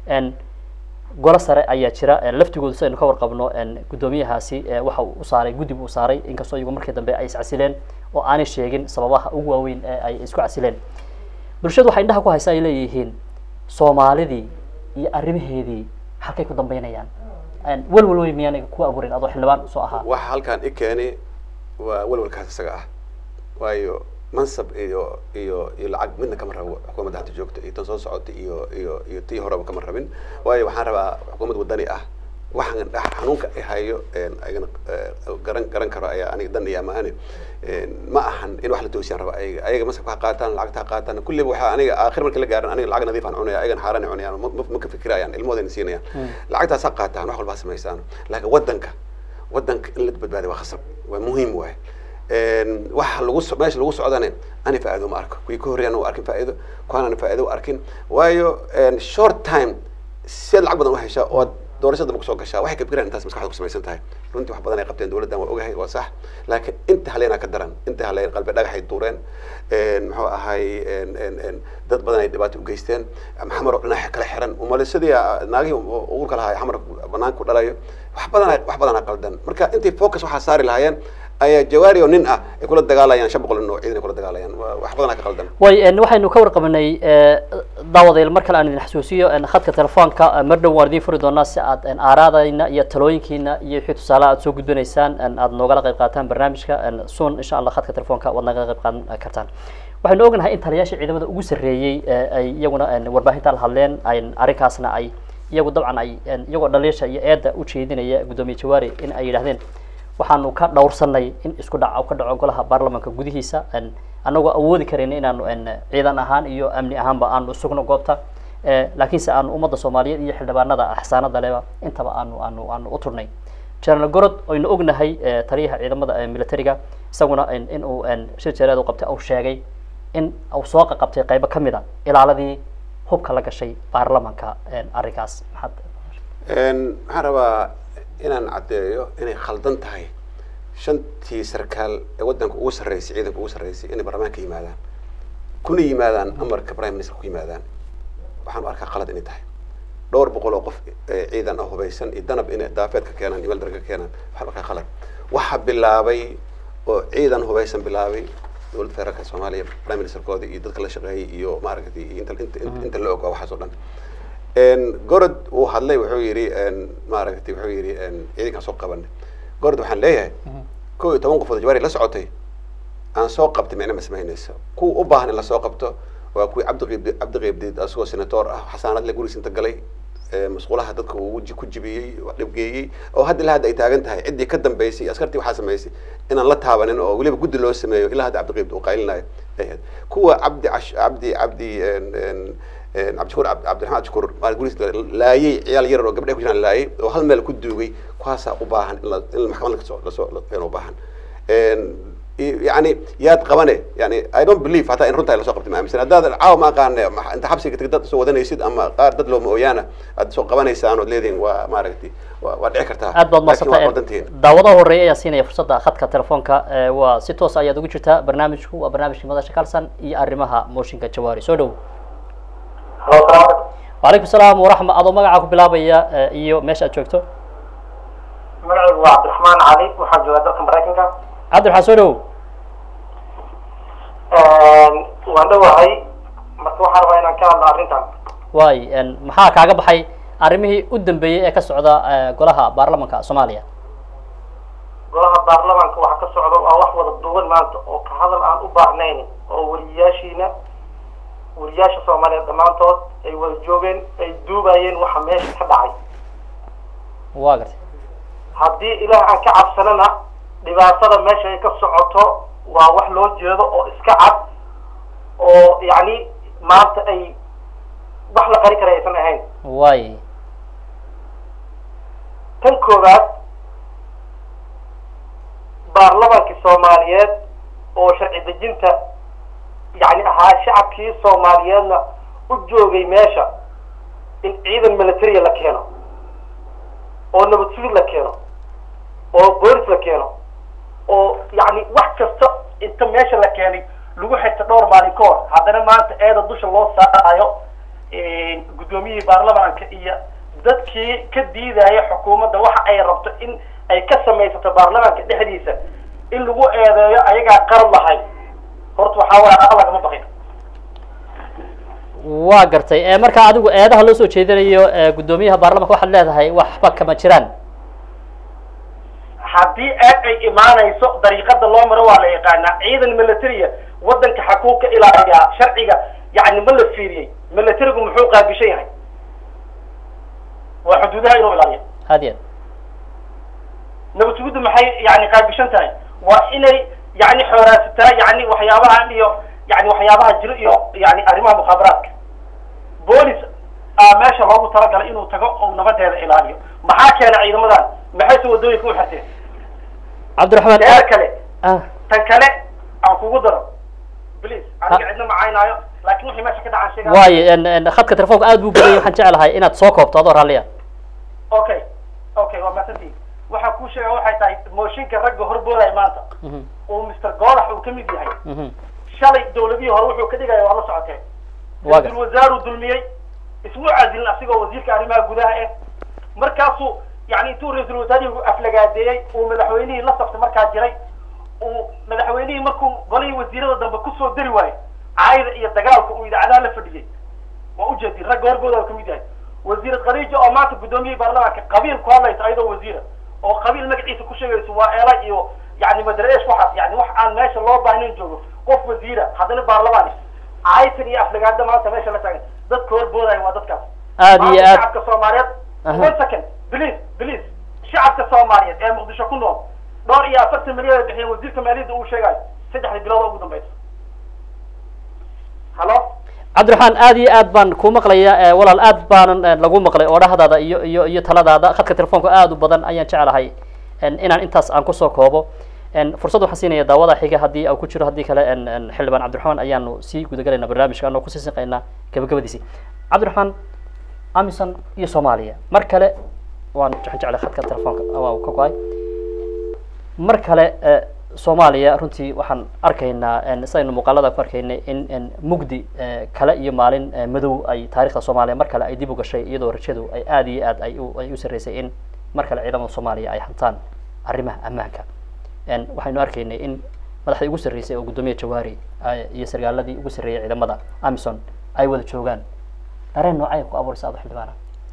golo sare ayaa jira laftigooda si aynu ka warqabno guddoomiyahaasi waxa uu saaray guddi buu saaray inkastoo iyagu markii dambe ay iscasileen oo aanay sheegin sababaha ugu waaweyn ee ay isku casileen bulshadu waxay indhaha ku haysa ay leeyihiin soomaalidii iyo arrimaheedii halkay ku dambeynayaan welwel wey miyaanay ku abuurin adoo xildhibaan soo ahaa waxa halkaan i keeni waa welwelkaas isaga ah waayo mansab iyo iyo iyo lacag midna kama rabo xukuumadda hadda joogta iyo tan soo socota iyo iyo iyo tii horeba kama rabin waayo waxaan rabaa xukuumad wadani ah waxaan xanuunka i hayo ayagana garan garan karo ayaa aniga dan iyo amaane ma ahan in wax la toosiyaan raba ayaga ayaga masabka ha qaataan lacagta ha qaataan kulliba waxaa aniga aakhir markii la gaaran aniga lacag nadiif aan cunaya ayagana xaaraan ay cunayaan ma ka fikirayaan ilmahoodayna siinayaan lacagtaas ha qaataan wax walba ha samaystaan laakiin waddanka waddanka in la badbaadiyo waa khasab waa muhiim waay waxa lagu meesha lagu socdane ani faa'iido ma arko kuwii ka horreeyaan u arkin faa'iido kuwaanaan faa'iido u arkin waayo short time siad lacag badan u heshaa oo doorashada ma kusoo gashaa waxay ka fikiraan intaas maskaxda ku samaysan tahay runtii wax badan ay qabteen dowladdan waa ogahay waa sax laakiin inta haleenaa ka daran inta haleen qalbi dhagaxay duureen muxuu ahay dad badan ay dhibaato u geysteen xamar oo dhinaca kala xiran umalisadii naagihii uurka lahaa xamar banaanka ku dhalayo wax badan wax badanaa qaldan marka intay focus waxaa saari lahaayeen ayaa jawaari oo nin ah ay kula dagaalayaan shan boqol nin oo ciidan ay kula dagaalayaan wax badanaa ka qaldan way waxaynu ka warqabanay daawadayl mar kale aan idin xasuusiyo khadka telefoonka mar dhow waan idin furi doonaa si aad aaraadayna iyo talooyinkiina iyo wixii tusaale aad soo gudbinaysaan aad noogala qayb qaataan barnaamijka sun insha allah khadka telefoonka waad naga qayb qaadan kartaan waxaynu ognahay in taliyaasha ciidamada ugu sarreeyey ay iyaguna warbaahinta la hadleen arrinkaasna ay iyagu dabcan ay iyagoo dhaliisha iyo eedda u jeedinaya guddoomiye jawaari in ay yidhahdeen waxaanu ka dhowrsanay in isku dhac ka dhaco golaha baarlamanka gudihiisa anagoo awoodi karayn inaanu ciidan ahaan iyo amni ahaanba aanu sugno goobta laakiinse aanu ummadda soomaaliyeed iyo xildhibaanada axsaanada leba intaba aanu aanu aanu u turnay general gorod oynu ognahay taliyaha ciidamada militariga isaguna in uu shir jeereed u qabtay uu sheegay in uu soo qaqabtay qaybo ka mid a ilaaladii hubka la gashay baarlamanka arrinkaas maxaad waxaan rabaa inaan caddeeyo inay khaldan tahay shantii sarkaal ee waddanka ugu sarreysay ciidanka ugu sarreysay inay baarlamaanka yimaadaan kuna yimaadaan amarka prime minister ku yimaadaan waxaan u arkaa khalad inay tahay dhowr boqol oo qof ciidan ah hubaysan iyo danab inay daafeed ka keenaan iyo weldar ka keenaan waxaan u arkaa khalad waxa bilaabay oo ciidan hubaysan bilaabay dowladda federaalka soomaaliya prime ministerkooda iyo dadka la shaqeeyay iyo maaragtay iyo inta inta inta la og waxaas oo dhan gorod uu hadlay wuxuu yidhi maaragtay wuxuu yidhi ciidankaan soo qabanay gorod waxaan leeyahay kow iyo toban qofood jawaari la socotay aan soo qabtay micna ma samaynaysa kuwa u baahan in lasoo qabto waa kuwii cabdiqiib cabdiqiibdiid asagoo senator ah xasaanad le gurigiis inta galay masquulaha dadka uu ku jibiyey dhibgeeyey oo hadda ilaa hadda ay taagan tahay ciddii ka dambeysay iyo askartii waxaa samaysay inaan la taabanin oo weliba guddi loo sameeyo ilaa hadda cabdiqiibdi uu qaylinayo ay ahayd kuwa cabdi cash cabdi cabdi cabdishakuur cabdiraxmaan cabdishakuur maa guriis laayay ciyaal yarar oo gabdhaha ku jiraan laayay oo hal meel ku duugay kuwaasaa u baahan in la in maxkamad lasoo lasoo u baahan yani yaad qabane yani i don't believe hataa in runtaa lasoo qabtay ma aaminsan haddaad caawa ma aqaane inta xabsiga tag dad soo wadanaysid ama qaar dad looma ooyaana aad soo qabanaysaan ood leedihin waa maaragtay waa dhici kartaa aad baad maadsantahay daawadaha horeeya ayaa siinaya fursadda khadka telefoonka waa si toos ayaad ugu jirtaa barnaamijku waa barnaamijkii madasha kalsan iyo arrimaha mooshinka jawaari soo dhow وعليكم السلام ورحمة أضو مقع أكو بلابيا إيو ماشي أتشوكتو magacaygu waa cabdiraxmaan cali waxaan joogaa dalka maraykanka عبد الرحمن سودو waan dhowahay marka waxaan rabaa inaan ka hadlo arrintan واي إن محا كاغا بحي arrimihii u dambeeyey ee ka socda golaha baarlamanka soomaaliya golaha baarlamaanka waxa ka socda waa wax wada duwan maanta oo ka hadal aan u baahnayn oo wariyaashiina wariyaasha soomaaliyeed dhammaantood ay wada joogeen ay duubayeen waxa meesha ka dhacay waa gartay haddii ilaah aan ka cabsanana dhibaatada meesha ay ka socoto waa wax loo jeedo oo iska cad oo yacni maanta ay wax la qari kara aysan ahayn waay tan koowaad baarlamaanka soomaaliyeed oo sharci dejinta yacni ahaa shacabkii soomaaliyeedna u joogay meesha in ciidan militaria la keeno oo nabad sugid la keeno oo boolis la keeno oo yacni wax kasta inta meesha la keenay lagu xigta dhowr maalin ka hor haddana maanta eeda dusha loo saarayo guddoomiyihii baarlamaanka iyo dadkii ka diidaya xukuumadda waxa ay rabto in ay ka samaysato baarlamaanka dhexdiisa in lagu eedeeyo ayagaa qarad lahay horta waxaa waaya alla lagama baqin waa gartay ee markaa adigu eedaha loo soo jeedinayo ee guddoomiyaha baarlamanka waxaad leedahay waxba kama jiraan haddii eed ay imaanayso dariiqada loo maro waa la yaqaanaa ciidan militaria waddanka xakuu ka ilaaliyaa sharciga yacni ma la fiiriyey militarigu muxuu qaabishan yahay waa xuduudaha inuu ilaaliyo had iyo nabad sugiddu maxay yani qaabishan tahay waa inay yani xooraasataa yani waxyaabaha iyo yani waxyaabaha jiro iyo yani arrimaha mukhaabaraadka boolis aa meesha loogu talagalay inuu tago oo nabadeeda ilaaliyo maxaa keena ciidamadan maxayse waddooyinka u xirteen cabdiraxmaan teer kale ah tan kale aan kugu daro please aniga cidna macaynaayo laakin wixii meesha ka dhacaan sheega waayo en- en khadka telefoonka aad buu badayay waxaan jeclahay inaad soo koobto adoo raalliya okay okay waa mahadsantihin waxaan kuu sheega waxay tahay mooshinka ragga horboodaya maanta Mhm, uu mr golax uu ka mid yahay mhm. shalay dawladihii hore wuxuu ka dhigaya waa la socoteen Waa ra-iisul wasaaruu dulmiyey ismu casilin asigoo wasiirka arrimaha gudaha eh markaasuu yani intuu ra-iisul wasaarihii aflagaadeeyey uu madaxweynihii la saftay markaa jiray uu madaxweynihii markuu golihii wasiirada dambe kusoo dari waayey caayda iyo dagaalka uu idaacadaha la fadhiyey waa ujeedin ragga horgooda ka mid yahay wasiirad khadiija oo maanta guddoomiyihii baarlamaanka qabiil ku hadlaysa ayadoo wasiira oo qabiil magaciisa ku sheegayso waa eela iyo yani madreesh waxaas yani wax aan meesha loo baahnayn joogo qof wasiira haddana baarlamaan caytan iyo aflagaada maanta meesha la taagan dadka horboodaya waa dadkaas Aad iyo Maanta aad. shacabka soomaaliyeed Aha. one second please please shacabka soomaaliyeed ee muqdisho ku nool dhowr iyo afartan milyan ay bixiyeen wasiirka maaliyadda uu sheegayo saddexdii bilood oo ugu dambeysa halo cabdiraxmaan aad iyo aad baan kuu maqlaya ee walaal aad baanan eh, lagu maqlay oodhahdaada iyo iyo iyo taladaada khadka telefoonka aad u badan ayaan jeclahay en, inaan intaas aan kusoo koobo en, fursad waxaan siinaya daawada xiga haddii uu ku jiro haddii kale en, en, xildhibaan cabdiraxmaan ayaanu sii gudagalaynaa barnaamijka anoo kusii sinqaynaa gabagabadiisii cabdiraxmaan amison iyo soomaaliya mar kale waan waxaan jeclay khadka telefoonka waa uu ka go-ay mar kale eh, soomaaliya runtii waxaan arkaynaa en, sidaynu muuqaalada ku arkaynay in en, mugdi eh, kale iyo maalin eh, madow ay taarikhda soomaaliya mar kale ay dib u gashay iyadoo rajadu ay aad iyo aad ay u ay u sarreysay in mar kale ciidamada soomaaliya ay hantaan arrimaha ammaanka en, waxaynu arkaynay in madaxdii ugu sarreysay oo guddoomiya jawaari ay- iyo sargaaladii ugu sarreeyay ciidamada amison ay wada joogaan dareen noocay ku abuuraysa ado xildhibaana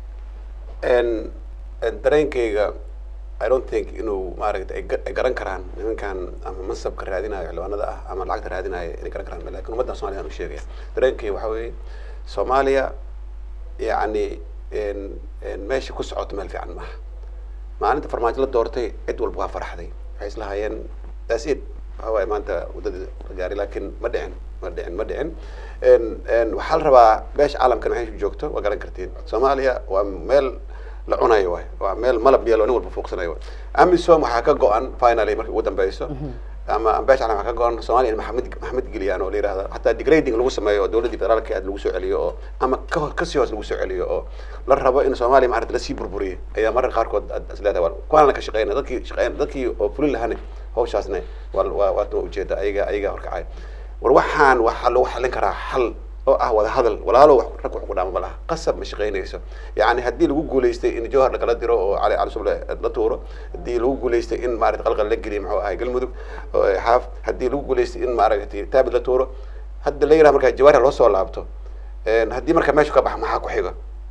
En- en dareenkayga i don't think inuu maaragta ay ga- ay garan karaan nimankan ama mansabka raadinayo xildhibaanada ah ama lacagta raadinayo inay garan karaan lakin ummadda soomaliya aan u sheegaya dareenkayga waxa weeye soomaaliya yacni en- en meesha ku socoto meel fiican maaha maalinta farmaajo la doortay cid walba waa farxday waxay islahayeen that's it waxa waaye maanta waddadii la gaaray laakiin ma dhicin ma dhicin ma dhicin En- en waxaa la rabaa beesha caalamkan waxay joogto waa garan kartiin soomaaliya waa meel la cunayo waay waa meel malab yeelo nin walba fuuqsanayo waay amisom waxaa ka go-an finally markii ugu dambeyso ama beesha caalam waxaa ka go-an soomaaliya in maxamed maxamed geliyaan oo la yihahda hataa degrading lagu sameeyo oo dowladdii federaalka aad lagu soo celiyo oo ama ka kasii hoos lagu soo celiyo oo la rabo in soomaaliya maarata lasii burburiyo ayaa mararka qaarkood aad isleedahay waa kuwaana ka shaqeyna dadkii shaqeyn dadkii oo fulin lahane hawshaasna waa waa waa ujeeda ayaga ayaga horkacay war waxaan waxaa lagu xallin karaa xal oo ah wada hadal walaalo wax rag wax ku dhaama ma laha qasab ma shaqeynayso yacni haddii lagu guulaystay in jawhar lakala diro oo cali cali suble la tuuro haddii lagu guulaystay in maarata qalqal la geliyo muxuu ahay galmudug oo xaaf haddii lagu guulaystay in maaragtay taabid la tuuro hadda la yiraha markaa jawaari loo soo laabto En haddii marka meesha ka baxa maxaa ku xiga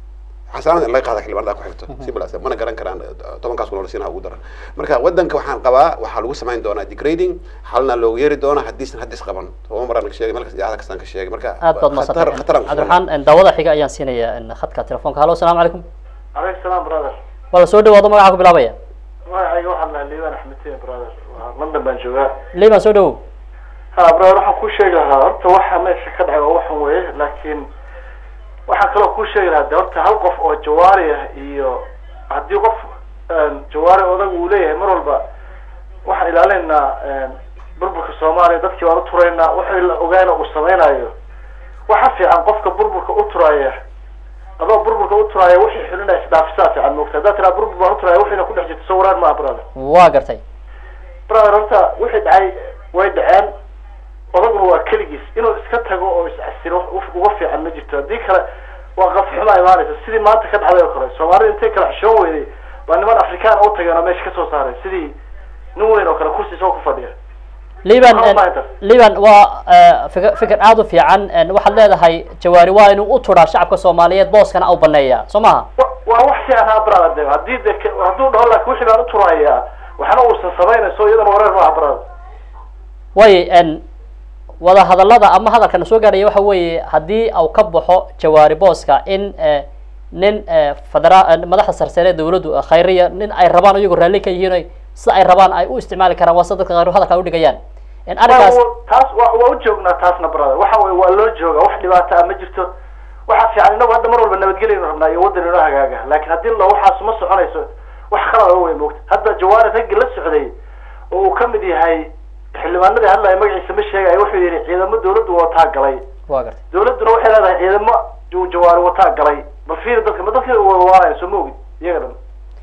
xasaanada in laga qaada xildhibaanada ku xigto simlas mana garan karaan eh, tobankaas kun oo la siinaha ugu daran marka wadanka waxaan qabaa waxaa lagu samayn doonaa degrading xalna loogu yeeri doona haddiisan haddis qaban toban maraan ka sheegay meel kasta idaacada kastaan ka sheegay marka aad baad khatar mahadsantay khataraan ku sugan. cabdiraxmaan daawada xiga ayaan siinayaa in khadka telefoonka hallo asalaamu calaykum alaykum salaam brother waa la soo dhawaado magaca ku bilaabaya magacayga waxaan lahaa liibaan axmedtiin brother waa london baan joogaa liban soo dhawow ha brother waxaan kuu sheegi lahaa horta waxa meesha ka dhacay waa waxan weeye laakiin waxaan kaloo kuu sheegi lahaa de horta hal qof oo jawaari ah iyo haddii qof jawaari odag uu leeyahay mar walba waxaan ilaalinaynaa burburka soomaaliya dadkii baan u turaynaa wixii la ogaana uu samaynayo waxa fiican qofka burburka u turaya adoo burburka u turaya wixii xulinaya isdhaafisaa fiican moogta haddaad tiraa burbur baan u turaya wixiina ku dhex jirto sawiraan maaha brother waa gartay brother horta wixii dhacay way dhaceen odaguna waa keligiis inuu iska tago oo iscasiro wax uga fiican ma jirto haddii kale waa qafxuma imaanaysa sidii maanta ka dhacday oo kale soomaalida intay kala xishoon weyday baa niman afrikaan u tageen oo meesha kasoo saaray sidii nin weyn oo kale kursi isagoo ku fadhiya liban Maxaa u baahan tahay? liban waa eh, fikir fikir aada u fiican en, waxaad leedahay jawaari waa inuu u turaa shacabka soomaaliyeed booskana au baneeya soo maha wa- waa wax fiican ha brother de haddii de ke- hadduu dhaho laakiin wixii baan u turayaa waxna uusan samaynayso iyadana wareer maaha brother waayo en wada hadallada ama hadalkana soo gaaraya waxa weeye haddii au ka baxo jawaari booska in eh, nin eh, federa eh, madaxda sarsare ee dawladdu eh, khayriya nin ay rabaan iyagoo raalli ka yihiin oy sida ay rabaan ay u isticmaali karaan waa sida dadka qaar hadalka ay udhigayaan en arrinkaas Waa- taas waa waa u joognaa taasna brother waxa weye waa loo jooga wax dhibaato ah ma jirto waxa fiican inagu hadda mar walba nabadgelyaynu rabnaa iyo waddan inoo hagaaga laakiin haddii la waxaas ma soconayso wax khalad oo wey moogta hadda jawaari raggi la socday oo uu ka mid yahay xildhibaanadii hadlaya magaciisa ma sheegaya wuxuu yidhi ciidamo dawladdu wataa galay waa gartay dawladduna waxay leedahay ciidamo uu jawaari wataa galay bal fiiri dadka ma dadka wawaanaya soo ma ogid iyaga dhan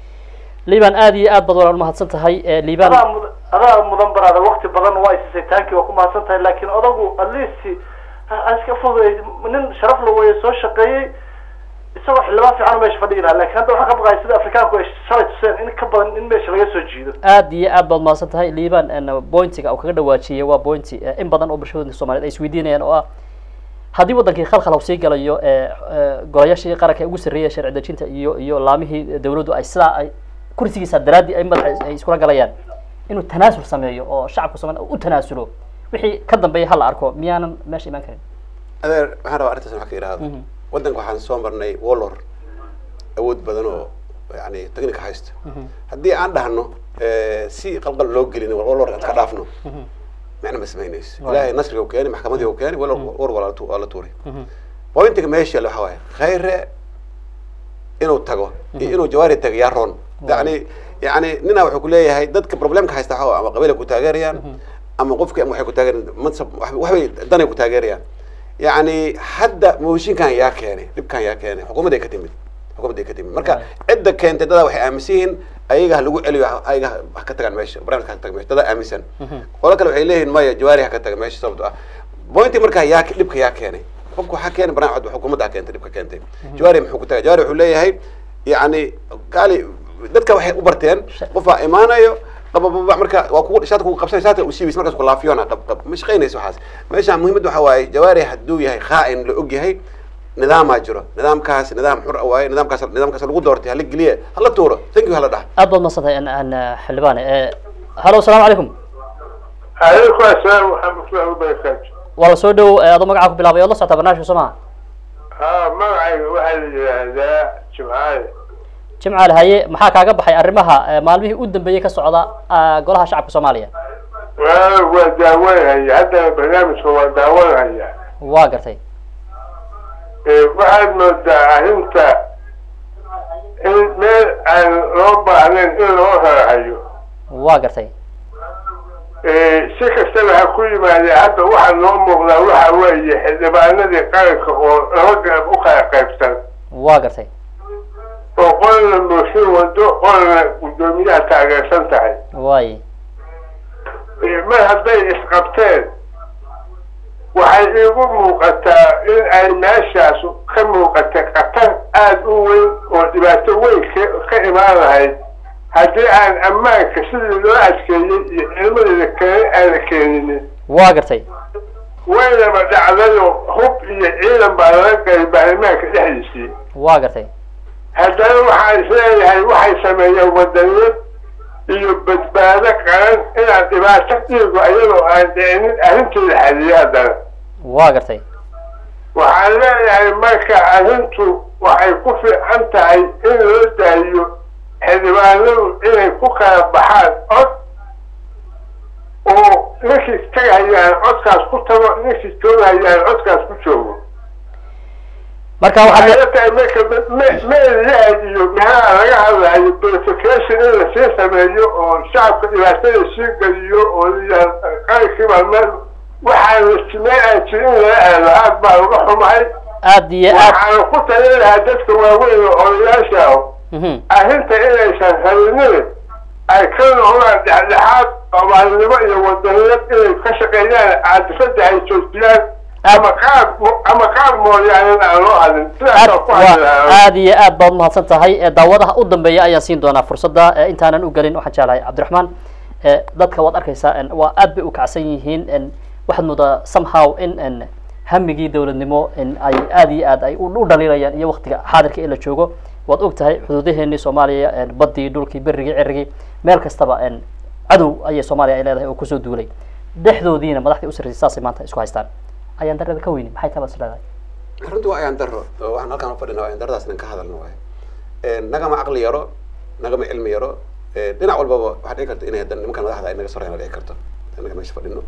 liban aada iyo aad baad walaan umahadsan tahay eh, liban adaa mudan adaa mudan baraada wakti badan waa isisay taankii waa ku mahadsan tahay laakiin odagu at least ha- ha iska fududay nin sharaf la weeye soo shaqeeyey isagoo xildhibaan fiican meesha fadhigi lahaa laakiin hadda waxaan ka baqaya sida afrikaanku ay shalay tuseen in ka badan in meesha laga soo jiido aad iyo aad baad umahadsan tahay liban en, pointiga uu kaga dhawaajiyey waa pointi eh, in badan oo bulshada soomaaliyeed ay isweydiinayaan oo ah haddii wadankii khalkhal uu sii galayo eh, eh, golayaashii qaranka ee ugu sarreeyay sharci dejinta iyo iyo laamihii dawladdu ay sidaa ay kursigiisa daraadii ay madaxa ay iskula galayaan inuu tanaasul sameeyo oo shacabka soomaaliya u tanaasulo wixii ka dambeeya hala arko miyaanan meesha imaan karin adeer waxaan rabaa arrintaas wax ka idhaahdo waddanka waxaan soo marnay walor awood badan oo yani technica haysta haddii aan dhahno eh, si qalqal loo gelin walor aan iska dhaafno macna ma samaynayso Waayo. ilaahay nasriga u keeni maxkamadii u keeni walor war waa la tu- waa la tuuray pointiga meesha yaalla waxa waaye khayre inuu tago iyo inuu jawaari tago yaa roon yani yani nina wuxuu kuleeyahay dadka problemka haysta waxa waaye ama qabiilay ku taageerayaan ama qofki ama waxay ku taageerayaan mansab wax- waxbay danay ku taageerayaan yani hadda mooshinkan yaa keenay dhibkan yaa keenay xukuumadday ka timid xukuumadday ka timid marka cidda keentay dadaa waxay aaminsan yihiin ayaga ha lagu celiyo ha- ayaga ha- ha ka tagaan meesha barnaamijka ha ka taga meesha dadaa aaminsan qolo kale waxay leeyihiin maya jawaari ha ka taga meesha sababto ah pointi markaa yaa dhibka yaa keenay qofku waxaa keenay barnaamij xukuumadda ha keentay dhibka keentay jawaari muxuu ku tagay jawaari wuxuu leeyahay yani gaali dadka waxay u barteen qofaa imaanayo qabababa marka waa kugu shaadka kugu qabsanay shaadka u siibaysa markaas ku laafiyona qab qab ma shaqaynayso waxaas meeshaan muhiimadda waxa waaye jawaari hadduu yahay khaa'in la og yahay nidaamaa jiro nidaamkaas nidaam xur ah waaye nidaamkaas nidaamkaas lagu doortay hala geliye hala tuuro thank you hala dhaha aad baad umahadsan tahay en- en, eh, xildhibaane eh, hallo asalaamu calaykum عليكم السلام ورحمة الله وبركاته. waa la soo dhow eh, adoo magacaa ku bilaabay ood la socotaa barnaamijka soo maha ها معي واحد هذا جمعان jimcaal haye maxaa kaaga baxay arrimaha eh, maalmihii u dambeeyey ka socda ah, golaha shacabka soomaaliya وداولها هي هذا البرنامج هو داولها هي waa gartay waxaad moodaa arrinta in meel aan loo baahnayn in loo raacayo waa gartay si kastaba ha ku yimaadee hadda waxaa noo muuqdaa waxa weeye xildhibaanadii qaranka oo laba garab u kala qaybsan waa gartay oo qolna mooshin wado qolna guddoomiyaha taageersan tahay waaye mar hadday isqabteen waxay iigu muuqataa in ay meeshaas ka muuqata khatar aada u weyn oo dhibaato weyn ka- ka imaan lahayd haddii aan ammaanka sidii loo adkeeyey iyo cilmadeeda kale aana keeninin waa gartay waynaba dhacdayo hub iyo ciidan baa laga galay baarlamaanka dhexdiisii waa gartay haddana waxaan isleeyahay waxay sameeyeen wadaniyad iyo badbaado qaran inaan dhibaato dhiigo iyadoo aan dhicinin arrinteeda xaliyo haddana waa gartay waxaan leeyahay marka arrintu waxay ku fiican tahay in loo daayiyo xildhibaanadu inay ku kala baxaan cod oo ninkii tagahayaan codkaas ku tago ninkii joogahayaan codkaas ku joogo marka waxaad waxay la tahay marka meelaha iyo meelaha laga hadlayo verification in lasii sameeyo oo shacabka dhibaatada sii geliyo oo layaha qarankiiba meel waxaan lastimeen aan jirin in laga aado aad baa uga xumahay aad iyo aad waxaana ku talin lahaa dadka waaweyn oo odayaasha ah Mhm. arrinta inaysan rabinin ay ka noqdaan dhexdhexaad soomaalinimo iyo wadaniyad inay ka shaqeeyaan caadifada ay joojiyaan ama qaab ama qaab mooyaane aan loo hadin aad sidaasoo ku hadli waa lahaa aad iyo aad baad mahadsan tahay ee daawadaha u dambeeya ayaan siin doonaa fursadda ee intaanan u gelin waxaan jeclahay cabdiraxmaan ee dadka waad arkaysaa en waa aad bay u kacsan yihiin en waxaad moodaa somehow in en hamigii dowladnimo in ay aad iyo aad ay u u dhaliilayaan iyo waktiga xaadirka ee la joogo waad og tahay xuduudaheenii soomaaliya en baddii dhulkii berigii cirigii meel kastaba en cadow ayay soomaaliya ay leedahay oo kusoo duulay dhexdoodiina madaxdii u sarreysay saasay maanta isku haystaan ayaan darada ka weyni maxay tabaas leedahay runtii waa ayaan daro oo waxaan halkaan ufadhina ayaan daradaas inan ka hadalno waay nagama caqli yaro nagama cilmi yaro dhinac walbaba waxaa dhici karta inay hadan nimankan madaxda ay naga sorayna dhici karto anaga meesha fadhino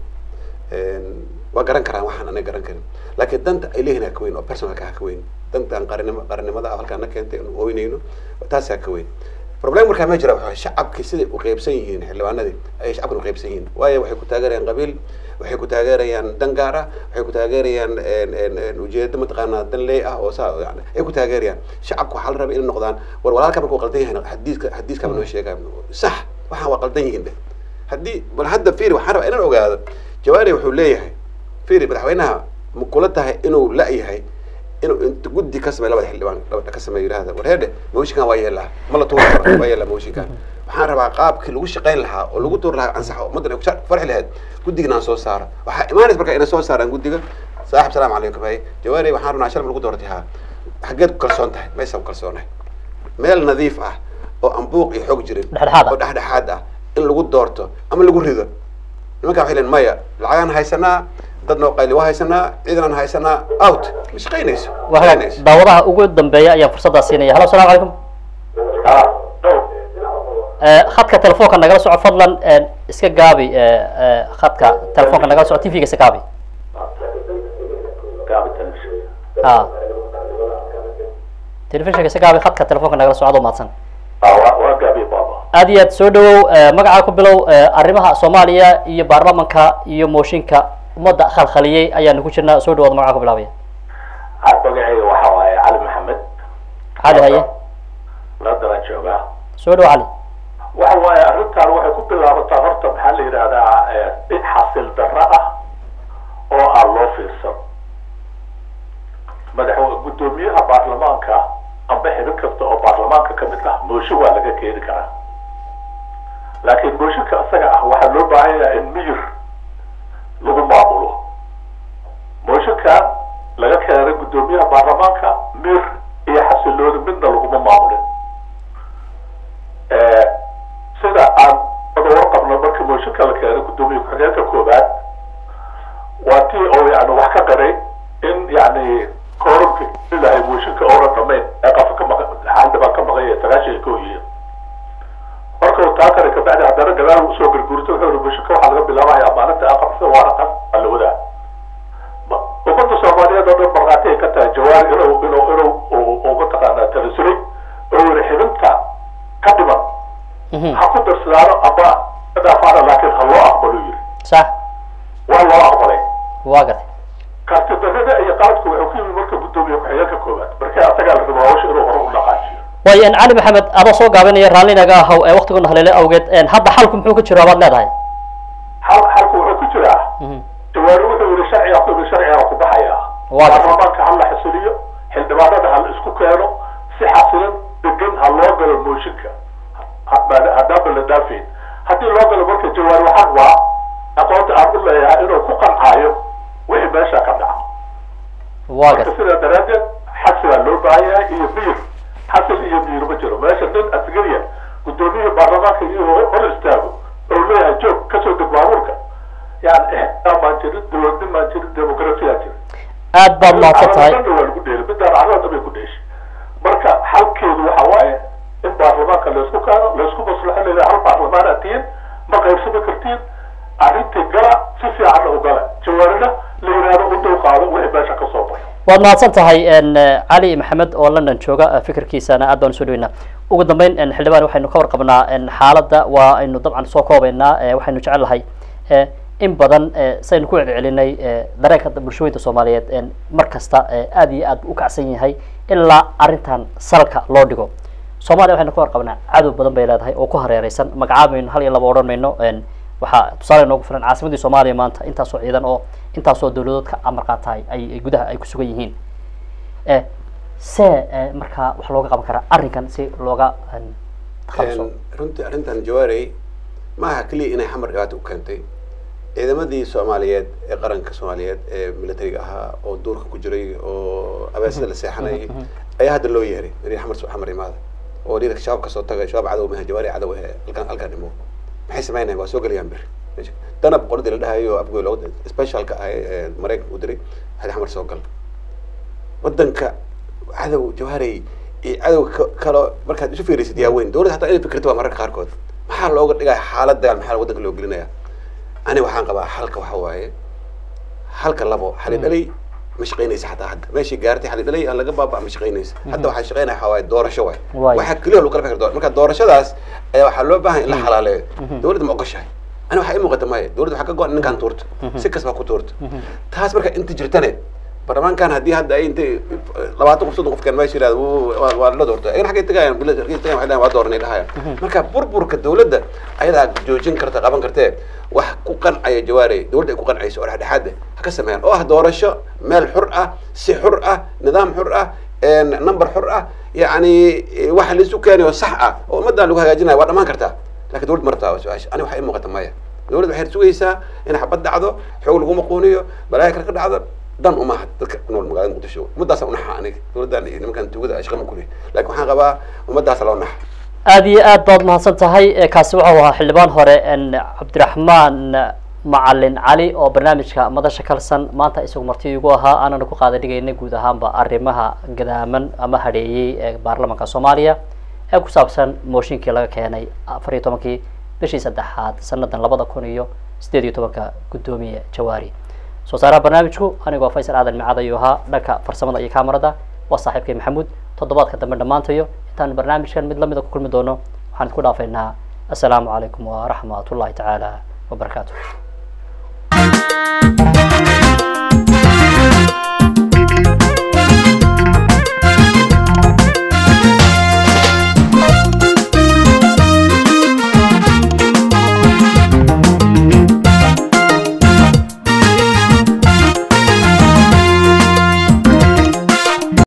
waa garan karaan waxaan anaga garan karin laakiin danta ay leeyihin ha ka weyn oo personalka ha ka weyn dantan qaranimo qarannimada ah halkaan na keentay inu ooynayno taas ha ka weyn problem markaa ma jira waxa shacabkii siday u qeybsan yihiin xildhibaanadii ayay shacabkan u qeybsan yihiin waayo waxay ku taageerayaan qabiil waxay ku taageerayaan dan gaar ah waxay ku taageerayaan ujeedo mataqaanaa dan leey ah oo saa yani ay ku taageerayaan shacabku waxaa la rabay inay noqdaan war walaalka markuu qaldan yahay xadiiska xadiiska noo sheegaa sax waxaan waa qaldan yihiin dheh haddii bal hadda fiiri waxaan rabaa inaan ogaado jawaari wuxuu leeyahay fiiri madaxweynaha ma kula tahay inuu la-yahay inuu inta guddi ka sameeyo labada xildhibaan labada ka sameeyo yidhahda war heedhe mooshinkan waa yeelaa ma la tuuri karo waa yeelaa mooshinkan waxaan rabaa qaabkii lagu shaqayn lahaa oo lagu tuuri lahaa ansaxo ummaddan ay ku farxi lahayd guddigana aan soo saaro waxaa imaanaysa marka inay soo saaraan guddiga saaxib salaamu calaykum haye jawaari waxaan rabnaa shalma lagu dooratay haa xaggeed ku kalsoon tahay maysa ku kalsoonahay meel nadiif ah oo aan buuq iyo xoog jirin Dhexdhexaad ah. oo dhexdhexaad ah in lagu doorto ama lagu rido nimanka waxay leeyihin maya lacagaan haysanaa dad noo qayli waa haysanaa ciidan aan haysanaa out ma shaqaynayso waa hagaag shaqaynayso daawadaha ugu dambeeya ayaan fursaddaa siinaya halo asalaamu calaykum Eh, khadka telefoonka nagala soco fadlan eh, iska gaabi eh, eh, khadka telefoonka nagala soco tv-ga iska gaabi ha telefishinka iska gaabi khadka telefoonka nagala soco adoo mahadsan aad iyo aad soo dhawow eh, magacaa ku bilow eh, arrimaha soomaaliya iyo baarlamanka iyo mooshinka ummadda khalkhaliyey ayaanu ku jirnaa soo dhawaad magacaa ku bilaabaya magacayga waxa waaye cali maxamed cali haye ladaran joogaa soo dhawo cali waxa waaye arrintan waxay ku bilaabataa horta maxaa la yidhahdaa in xasil darro ah oo aan loo fiirsan madaxweyne guddoomiyaha baarlamaanka amba xibin kasta oo baarlamaanka ka mid ah mooshin waa laga keeni karaa laakiin mooshinka isaga ah waxaa loo baahan yahay in miyir lagu maamulo mooshinkan laga keenay guddoomiyaha baarlamaanka mir iyo xasilooni midna laguma maamulin sida aan wada warqabno markii mooshinka la keenay guddoomiye ku-xigeenka koobaad waa tii oo yani wax ka qaray in yani koorumka ilahay mooshinka oonan dhamayn ee qafa ka maqa xildhibaan ka maqan yahay sagaashan ka hoyiya markuu taa kare kabacdi haddana gadaal usoo garguurto wuxuu yihi mooshinka waxaa laga bilaabaya maalinta aqabsa waana qas waa la wadaa ummadda soomaaliyeed oo dhan markhaati ay ka tahay jawaari inuu inuu inuu uu mataqaanaa tanasulay oo yiri xibinta ka dhiman ha ku darsadaano amba ka dhaafaana laakiin ha loo aqbalo yiri sax waa loo aqbalay waa gatay karti darrada iyo qaladku wuxuu ku yimid marka guddoomiye ku-xigeenka koowaad marka asagaa la rabaa hawsha inuu hore u dhaqaajiyo waayo en cali maxamed adoo soo gaabinaya raallinaga ahow ee waktigoona haleele awgeed en hadda xalku muxuu ka jiro baad leedahay xal xalku wuxuu ku jiraa Mhm. jawaari wuxuu yiri sharciga ku yiri sharciga ku baxaya Waa gartay. baarlamaanka ha la xasuliyo xildhibaanada ha la isku keeno si xasilan degan ha loo galo mooshinka Ha- haddaanba la dhaafeyn haddii loo galo marka jawaari waxaan waa aqoonta aan u leeyahay inuu ku qancaayo wixii meesha ka dhaca waa marka gatay sidaa daraaddeed xasigaa loo baahan yahay iyo miyir xasil iyo miir ma jiro meesha nin asgariya guddoomiyaha baarlamaanka iyo hor istaago oo leeyahay joog kasoo deg baabuurka yani ixtiraam baan jirin dowladnin baan jirin demoqrasiyaa jirin aad baad mahadsan tahay Carrada dhan waa lagu dheelay midaan carrada dhan bay ku dheeshay marka xalkeedu waxa waaye in baarlamaanka laysku kaano laysku maslaxo leedahay hal baarlamaan aad tihiin ma qaybsami kartiin arrintii gala si fiicanna u gala jawaarina la yidhaahdo u dhow qaado wixii meesha ka soo baxo waad mahadsan tahay n cali maxamed oo london jooga eh, fikirkiisana aad baan usoo dhaweynaa ugu dambeyn n xildhibaan waxaynu ka warqabnaa n xaaladda waa aynu dabcan soo koobeynaa eh, waxaynu jecel lahay eh, in badan eh, saynu ku celcelinay eh, dareenka bulshooyinka soomaaliyeed n mar kasta eh, aad iyo aad u kacsan yahay ilaa arrintan salka loo dhigo soomaaliya waxaynu ka warqabnaa cadow badan bay leedahay oo ku hareereysan magacaabayno hal iyo laba odhan mayno n waxaa tusaale noogu filan caasimadii soomaaliya maanta intaasoo ciidan oo intaasoo dowladood ka amar qaatahay ay ay gudaha ay ku sugan yihiin e see e, markaa wax looga qaban karaa arrinkan si looga n, takhaluso runtii arrintan jawaarey ma aha keliya inay xamar dhibaato u keentay ciidamadii soomaaliyeed ee qaranka soomaaliyeed ee militariga ahaa oo duurka ku jiray oo abeesada la seexanayay ayaa hadda loo yeeray inay xamar soo xamar imaada oo dhiirka shabaab kasoo tagay shabaab cadow maha jawaari cadow ahe halkan halkan dhimo maxay samaynayan waa soo gelayaan beri meesha danab qoladii la dhahayo abgoy looga specialka ah ee maraykanka u diray hadi xamar soo gal wadanka cadow jawaarey iyo cadow ka- kalo markaad isu fiirisid yaa weyn dowladda hataa inay fikirto waa mararka qaarkood maxaa looga dhigaya xaalad dagaal maxaa wadanka loo gelinaya ani waxaan qabaa halka waxa waaye halka labo xali dhalay ma shaqaynaysa xataa hadda meeshii gaartay xali dhalay aan laga baaba ma shaqaynaysa hadda waxaa shaqaynaya waxaa waaye doorasho waay Waay. waxaa keliya lagu kala fikir doora marka doorashadaas ayaa waxaa loo baahan in la xalaaleeyo dowladda ma ogoshahay ani waxaa ii muuqata maya dowladda waxaa ka go-an ninkaan tuurto si kasbaa ku tuurto taas marka inta jirtane baarlamaankan haddii hadda ay intay labaatan qof soddon qofkan meesha yirahdo wuu- waa waa la doorto ayagana xaggay tagayaan bila xaggay tagayaan waxay dhahaan waa dooranay dhahayaan marka burburka dowladda ayadaa joojin karta qaban kartee wax ku qancaya jawaarey dowladda ay ku qancayso oo dhexdhexaad ah ha ka sameeyaan oo ah doorasho meel xur ah si xur ah nidaam xur ah een, number xur ah yacni waxa laisu keenayo sax ah oo ummaddan lagu hagaajinayo waa dhammaan kartaa lakin dowladda martaa waa su-aasha ani waxaa ii muuqata maya dowladda waxay sugaysaa in xabad dhacdo xoog lagu maquuniyo balaayo kale ka dhacdo dan umaha dadka ku nool magaalada muqdisho ummadaasa unaxa aniga dowladdan iyo nimankan tugada ay shaqa ma kulih lakin waxaan qabaa ummadaasa loo naxa aad iyo aad baad mahadsan tahay Eh, kaasi wuxuu ahaa xildhibaan hore n cabdiraxmaan macalin cali oo barnaamijka madasha kalsan maanta isagu marti igu ahaa aanana ku qaada dhigaynay guud ahaanba arrimaha gadaaman ama hadheeyey ee baarlamanka soomaaliya ee ku saabsan mooshinkii laga keenay afar iyo tobankii bishii saddexaad sanadan labada kun iyo sideed iyo tobanka guddoomiye jawaari soo saaraha barnaamijku anigoo faysal aadan micad ayuu ahaa dhanka farsamada iyo kaamarada waa saaxiibkay maxamuud toddobaadka dambe dhammaantayo intaan barnaamijkan mid lamida ku kulmi doono waxaan isku dhaafaynaa assalaamu calaykum waraxmat ullahi tacaala wabarakaatu